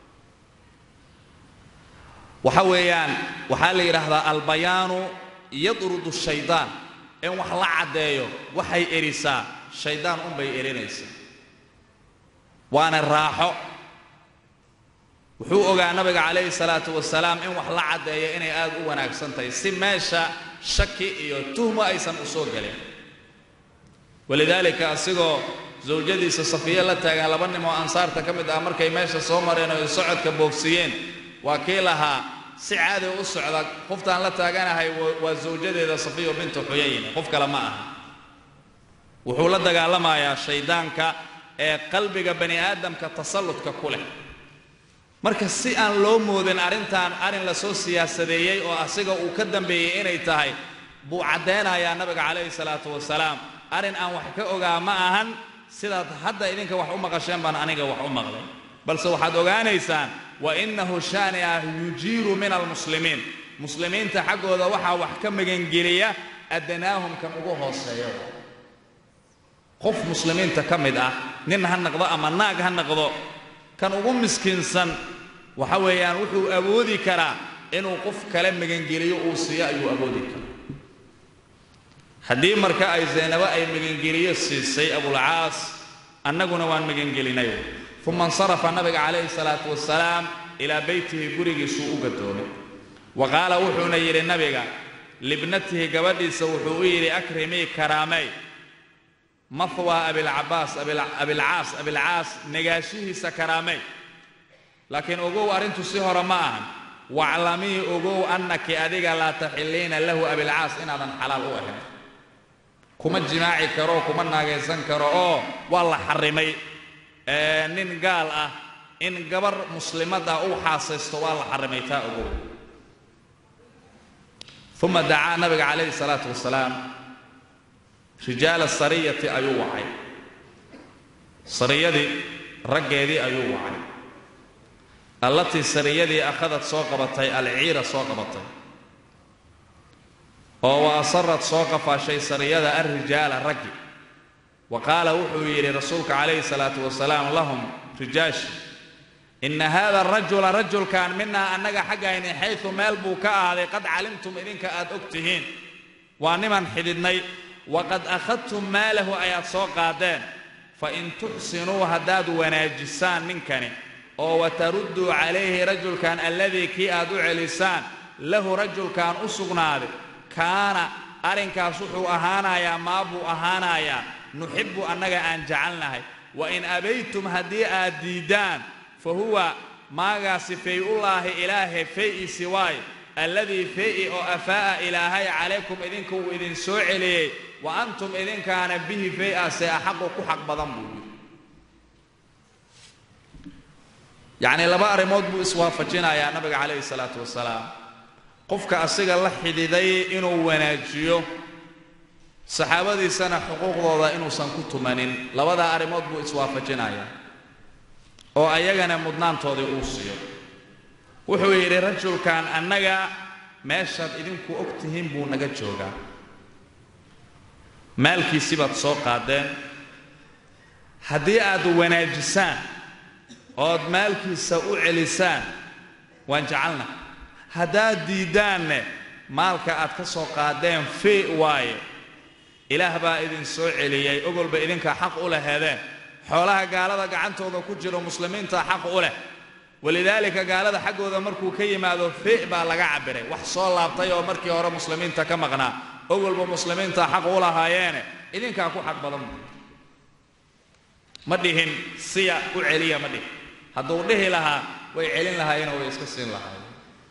waxa weeyaan waxaa la yidhaahdaa albayaanu yadrudu shaydaan in wax la caddeeyo waxay erisaa shaydaan unbay erinaysaa waana raaxo wuxuu ogaa nabiga calayhi salaatu wasalaam in wax la caddeeyo inay aad u wanaagsan tahay si meesha shaki iyo tuhmo aysan u soo gelin walidaalika asigoo zawjadiisa safiye la taagan laba nin oo ansaarta ka mid ah markay meesha soo mareen oo socodka boogsiiyeen waa kii lahaa si caadi u socda qoftaan la taaganahay waa zawjadeeda safiyo bintu xuyayn qof kale ma aha wuxuu la dagaalamayaa shaydaanka ee qalbiga bani aadamka tasalludka ku leh marka si aan loo moodin arrintan arrin lasoo siyaasadeeyey oo asiga uu ka dambeeyey inay tahay buu caddaynayaa nabiga calayhi salaatu wasalaam arrin aan wax ka ogaa ma ahan sidaad hadda idinka wax u maqasheen baan aniga wax u maqlay balse waxaad ogaanaysaan wa innahu shaani ah yujiiru min almuslimiin muslimiinta xaggooda waxaa wax ka magangeliya adanaahum kan ugu hooseeya qof muslimiinta ka mid ah nin ha naqdo ama naag ha naqdo kan ugu miskiinsan waxa weeyaan wuxuu awoodi karaa inuu qof kale magangeliyo uu siiyo ayuu awoodi karaa haddii marka ay zaynabo ay magangeliyo siisay abulcaas annaguna waan magangelinay uma insarafa nabiga calayhi salaatu wasalaam ilaa beytihi gurigiisuu u gadoomay wa qaala wuxuuna yidhi nabiga libnatihi gabadhiisa wuxuu u yidhi akrimii karaamey mahwa abilcabaas abilcaas abilcaas negaashihiisa karaamey laakiin ogow arrintu si hore ma ahan waclamii ogow annaki adiga laa taxilliina lahu abilcaas inaadan xalaal u ahayn kuma jimaaci karo kuma naagaysan karo oo waa la xarrimay nin gaal ah in gabar muslimad ah uu xaasaysto waa la xarrimay taa ogow uma dacaa nabiga calayhi salaatu wasalaam rijaala sariyati ayuu wacay sariyadii raggeedii ayuu wacay allatii sariyadii akhadad soo qabatay alciira soo qabatay oo wa asarad soo qafaashay sariyada alrijaala raggi wa qaala wuxuu yidhi rasuulka calayhi salaatu wasalaam lahum rijaashi inna haada arajula rajulkan minaa annaga xaggayni xaysu meel buu ka ahaaday qad calimtum idinka aad og tihiin waa niman xidhidnay waqad akhadtum maalahu ayaad soo qaadeen fa in tuxsinuu haddaad wanaajisaan ninkani oo watarudduu calayhi rajulkan alladii kii aad u celisaan lahu rajulkan u sugnaaday kaana arrinkaas wuxuu ahaanayaa maa buu ahaanayaa nuxibbu annaga aan jecelnahay wa in abaytum haddii aad diiddaan fa huwa maagaasi fay-ullaahi ilaahay fay-isi waay alladii fay-i oo afaa'a ilaahay calaykum idinka uu idin soo celiyey wa antum idinkaana bihi fay-ase axaqu ku xaq badan buu yidhi yacnii laba arrimood buu iswaafajinayaa nabiga calayhi salaatu wasalaam qofka asiga la xidhiday inuu wanaajiyo saxaabadiisana xuquuqdooda inuusan ku tumanin labadaa arrimood buu iswaafajinayaa oo ayagana mudnaantoodii uu siiyo wuxuu yidhi rajulkan annaga meeshaad idinku og tihiin buu naga joogaa maalkiisii baad soo qaadeen haddii aad wanaajisaan ood maalkiisa u celisaan waan jecelna haddaad diiddaanne maalka aad ka soo qaadeen fii waaye ilaah baa idin soo celiyey ogolba idinkaa xaq u laheedeen xoolaha gaalada gacantooda ku jiro muslimiinta xaq u leh walidaalika gaalada xaggooda markuu ka yimaado fi baa laga cabbiray wax soo laabtay oo markii hore muslimiinta ka maqnaa ogolba muslimiinta xaq u lahaayeene idinkaa ku xaq badan ma dhihin siya u celiya ma dhihin hadduu dhihi lahaa way celin lahaayeenoo way iska siin lahaayeen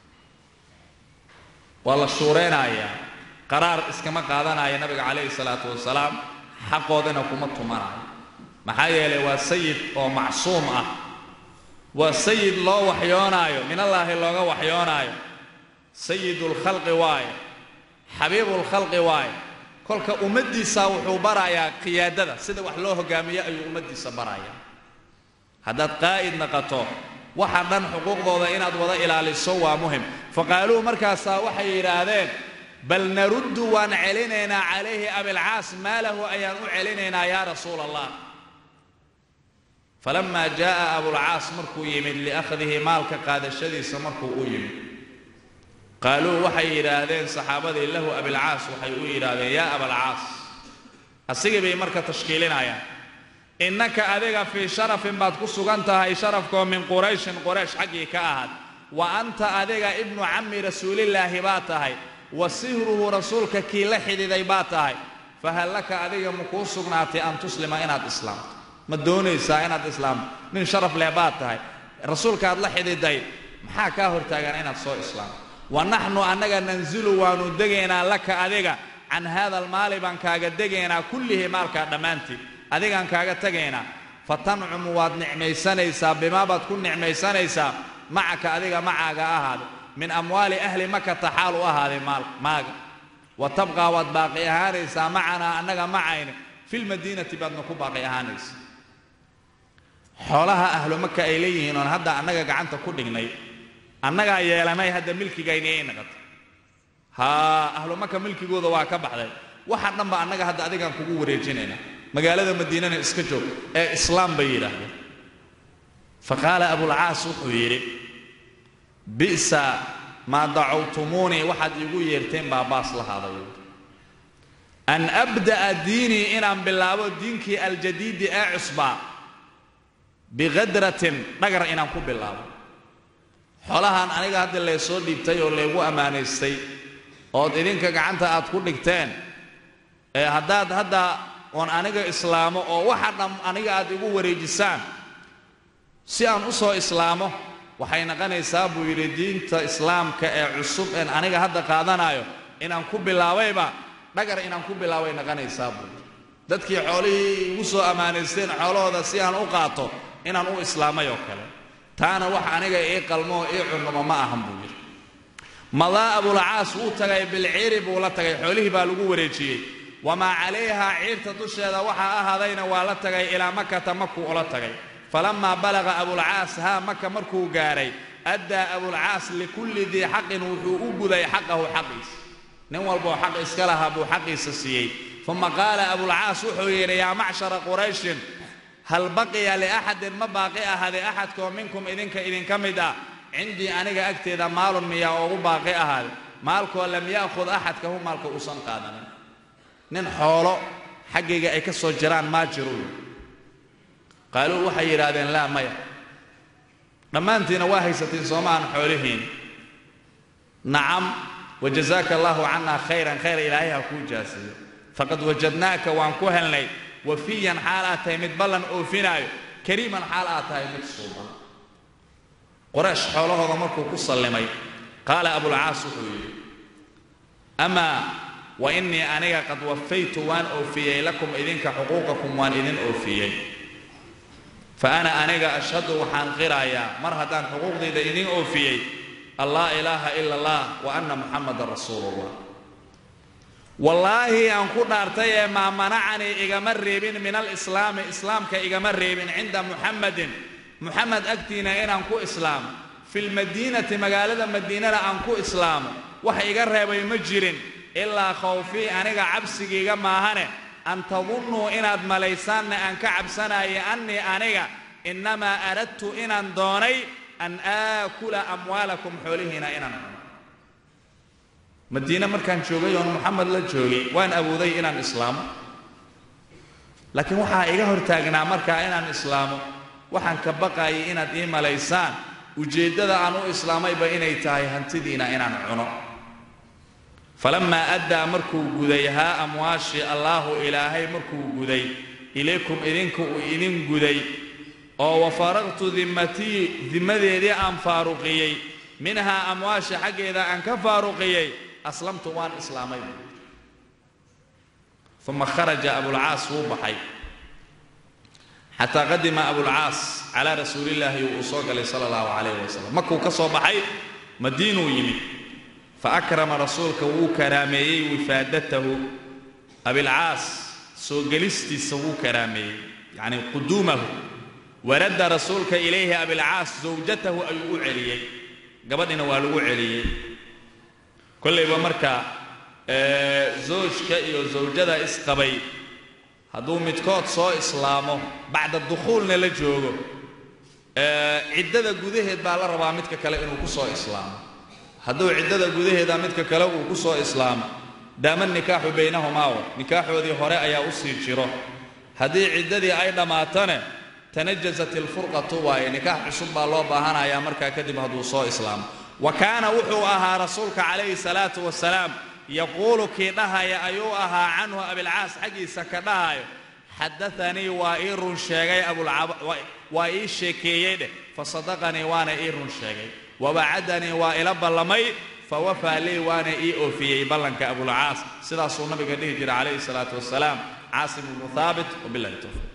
waa la shuuraynayaa qaraar iskama qaadanaya nabiga calayhi salaatu wasalaam xaqoodana kuma tumanayo maxaa yeelay waa sayid oo macsuum ah waa sayid loo waxyoonaayo minallaahi looga waxyoonaayo sayidulkhalqi waaye xabiibulkhalqi waaye kolka ummaddiisa wuxuu barayaa qiyaadada sida wax loo hogaamiyo ayuu ummaddiisa barayaa haddaad qaa'id naqato waxa dhan xuquuqdooda inaad wada ilaaliso waa muhim faqaaluu markaasaa waxay yidhaahdeen bal naruddu waan celinaynaa calayhi abilcaas maalahu ayaan u celinaynaa yaa rasuula allah falamaa jaa'a abulcaas markuu yimid liakhdihi maalka qaadashadiisa markuu u yimid qaaluu waxay yidhaahdeen saxaabadii lahu abilcaas waxay u yidhaahdeen yaa abalcaas asigii bay marka tashkiilinayaan innaka adiga fii sharafin baad ku sugan tahay sharafkoo min qurayshin quraysh xaggii ka ahaad wa anta adiga ibnu cammi rasuulillaahi baa tahay wa sihruhu rasuulka kii la xidhiiday baa tahay fahal laka adiga ma kuu sugnaatay an tuslima inaad islaamto ma doonaysaa inaad islaamto nin sharaf leh baad tahay rasuulkaaad la xidhiiday maxaa kaa hortaagan inaad soo islaamto wa naxnu annaga nanzilu waannu degaynaa laka adiga can haada almaali baan kaaga degaynaa kullihi maalkaa dhammaantii adigaan kaaga tegaynaa fa tancumu waad nicmaysanaysaa bimaa baad ku nicmaysanaysaa macaka adiga macaaga ahaada min amwaali ahli makata xaal u ahaaday maaga wa tabqaa waad baaqi ahaanaysaa macanaa annaga macayna filmadiinati baadna ku baaqi ahaanaysa xoolaha ahlu maka ay leeyihiin oon hadda annaga gacanta ku dhignay annagaa yeelanay hadda milkigayni ay naqatay haa ahlu maka milkigooda waa ka baxday waxa dhanba annaga hadda adigaan kugu wareejinaynaa magaalada madiinana iska joog ee islaam bay yidhaahdeen fa qaala abulcaas wuxuu yidhi bi'sa maa dacawtumuunii waxaad iigu yeerteen baa baas lahaadayo an abda'a diinii inaan bilaabo diinkii aljadiidi ee cusbaa biqadratin dhagar inaan ku bilaabo xoolahan aniga hadda laysoo dhiibtay oo laygu ammaanaystay ood idinka gacanta aad ku dhigteen ee haddaad hadda oon aniga islaamo oo waxa dham aniga aad igu wareejisaan si aan u soo islaamo waxay naqanaysaa buu yidhi diinta islaamka ee cusub een aniga hadda qaadanayo inaan ku bilaabayba dhagar inaan ku bilaabay naqanaysaa buu yidhi dadkii xoolihii igu soo ammaanaysteen xoolahooda si aan u qaato inaan u islaamay oo kale taana wax aniga ii qalmo oo ii cunnamo ma ahan buu yidhi madaa abulcaas wuu tagay bilciiri buu la tagay xoolihii baa lagu wareejiyey wamaa calayhaa ciirta dusheeda waxaa ahaadayna waa la tagay ilaa makata makuu ula tagay falamaa balaqa abulcaas haa maka markuu gaadhay addaa abulcaas likulli dii xaqin wuxuu u guday xaqahu xaqiisa nin walboo xaq iska lahaa buu xaqiisa siiyey uma qaala abulcaas wuxuu yidhi yaa macshara qurayshin hal baqiya liaxadin ma baaqi ahaaday axadkoo minkum idinka idinka mid ah cindii aniga agteeda maalun miyaa oogu baaqi ahaaday maalkoo lam ya'khud axadkahu maalka uusan qaadanin nin xoolo xaggayga ay ka soo jiraan maa jiro qaaluu waxay yidhaahdeen laa maya dhammaantiina waa haysatiin soomaaan xoolihiin nacam wajazaaka allaahu cannaa khayran khayr ilaahay ha kuu jaasiyo faqad wajadnaaka waan ku helnay wafiyan xaal aad tahay mid ballan oofinaayo kariiman xaal aad tahay mid suuban qoraysh xoolahooda markuu ku sallimay qaala abulcaas wuxuu yidhi amaa wa innii aniga qad wafaytu waan oofiyey lakum idinka xuquuqakum waan idin oofiyey fa ana aniga ashhadu waxaan qirayaa mar haddaan xuquuqdayda idin oofiyey an laa ilaaha ila allah wa anna muxamadan rasuulullah wallaahi aan ku dhaartay ee maa manacanii igama reebin min alislaami islaamka igama reebin cinda muxamadin muxamed agtiina inaan ku islaamo filmadiinati magaalada madiinana aan ku islaamo wax iga reebay ma jirin ilaa khawfii aniga cabsigiiga maahane an tadunnuu inaad malaysaanna aan ka cabsanaayo annii aniga innamaa aradtu inaan doonay an aakula amwaalakum xoolihiina inaan cuno madiine markaan joogay oon moxamed la joogay waan awooday inaan islaamo laakiin waxaa iga hortaagnaa markaa inaan islaamo waxaan ka baqaayay inaad ii malaysaan ujeeddada aan u islaamayba inay tahay hantidiina inaan cuno falammaa addaa markuu guday haa amwaashii allaahu ilaahay markuu guday ilaykum idinka uu idin guday oo wa faraqtu dimmatii dimmadeedii aan faaruqiyey minhaa amwaasha xaggeeda aan ka faaruqiyey aslamtu waan islaamay uma kharaja abulcaas wuu baxay xataa qadima abulcaas calaa rasuulillaahi uu soo galay sala allahu calayh wasalam markuu ka soo baxay madiinuu yimid fa akrama rasuulka wuu karaameeyey wifaadatahu abilcaas soo gelistiisa wuu karaameeyey yacni quduumahu waradda rasuulka ilayhi abilcaas zawjatahu ayuu u celiyey gabadhina waa lagu celiyey kollayba marka zoojka iyo zawjada isqabay hadduu midkood soo islaamo bacda dukhuulna la joogo ciddada gudaheed baa la rabaa midka kale inuu ku soo islaamo hadduu ciddada gudaheeda midka kale uu ku soo islaamo daama nikaaxu baynahumaa nikaaxoodii hore ayaa u sii jiro haddii ciddadii ay dhammaatone tanajasat ilfurqatu waaye nikaax cusub baa loo baahanayaa markaa kadib hadduu soo islaamo wa kaana wuxuu ahaa rasuulka calayhi salaatu wasalaam yaquulu kii dhahaya ayuu ahaa canhu abilcaas xaggiisa ka dhahayo xadaanii waa ii run sheegay waa ii sheekeeyey dheh fasadaqanii waana ii run sheegay wawacadanii waa ila ballamay fawafaa lii waana ii oofiyey ballanka abulcaas sidaasuu nabiga dhihi jira calayhi salaatu wasalaam caasim ibnu haabit wabilahi towfiq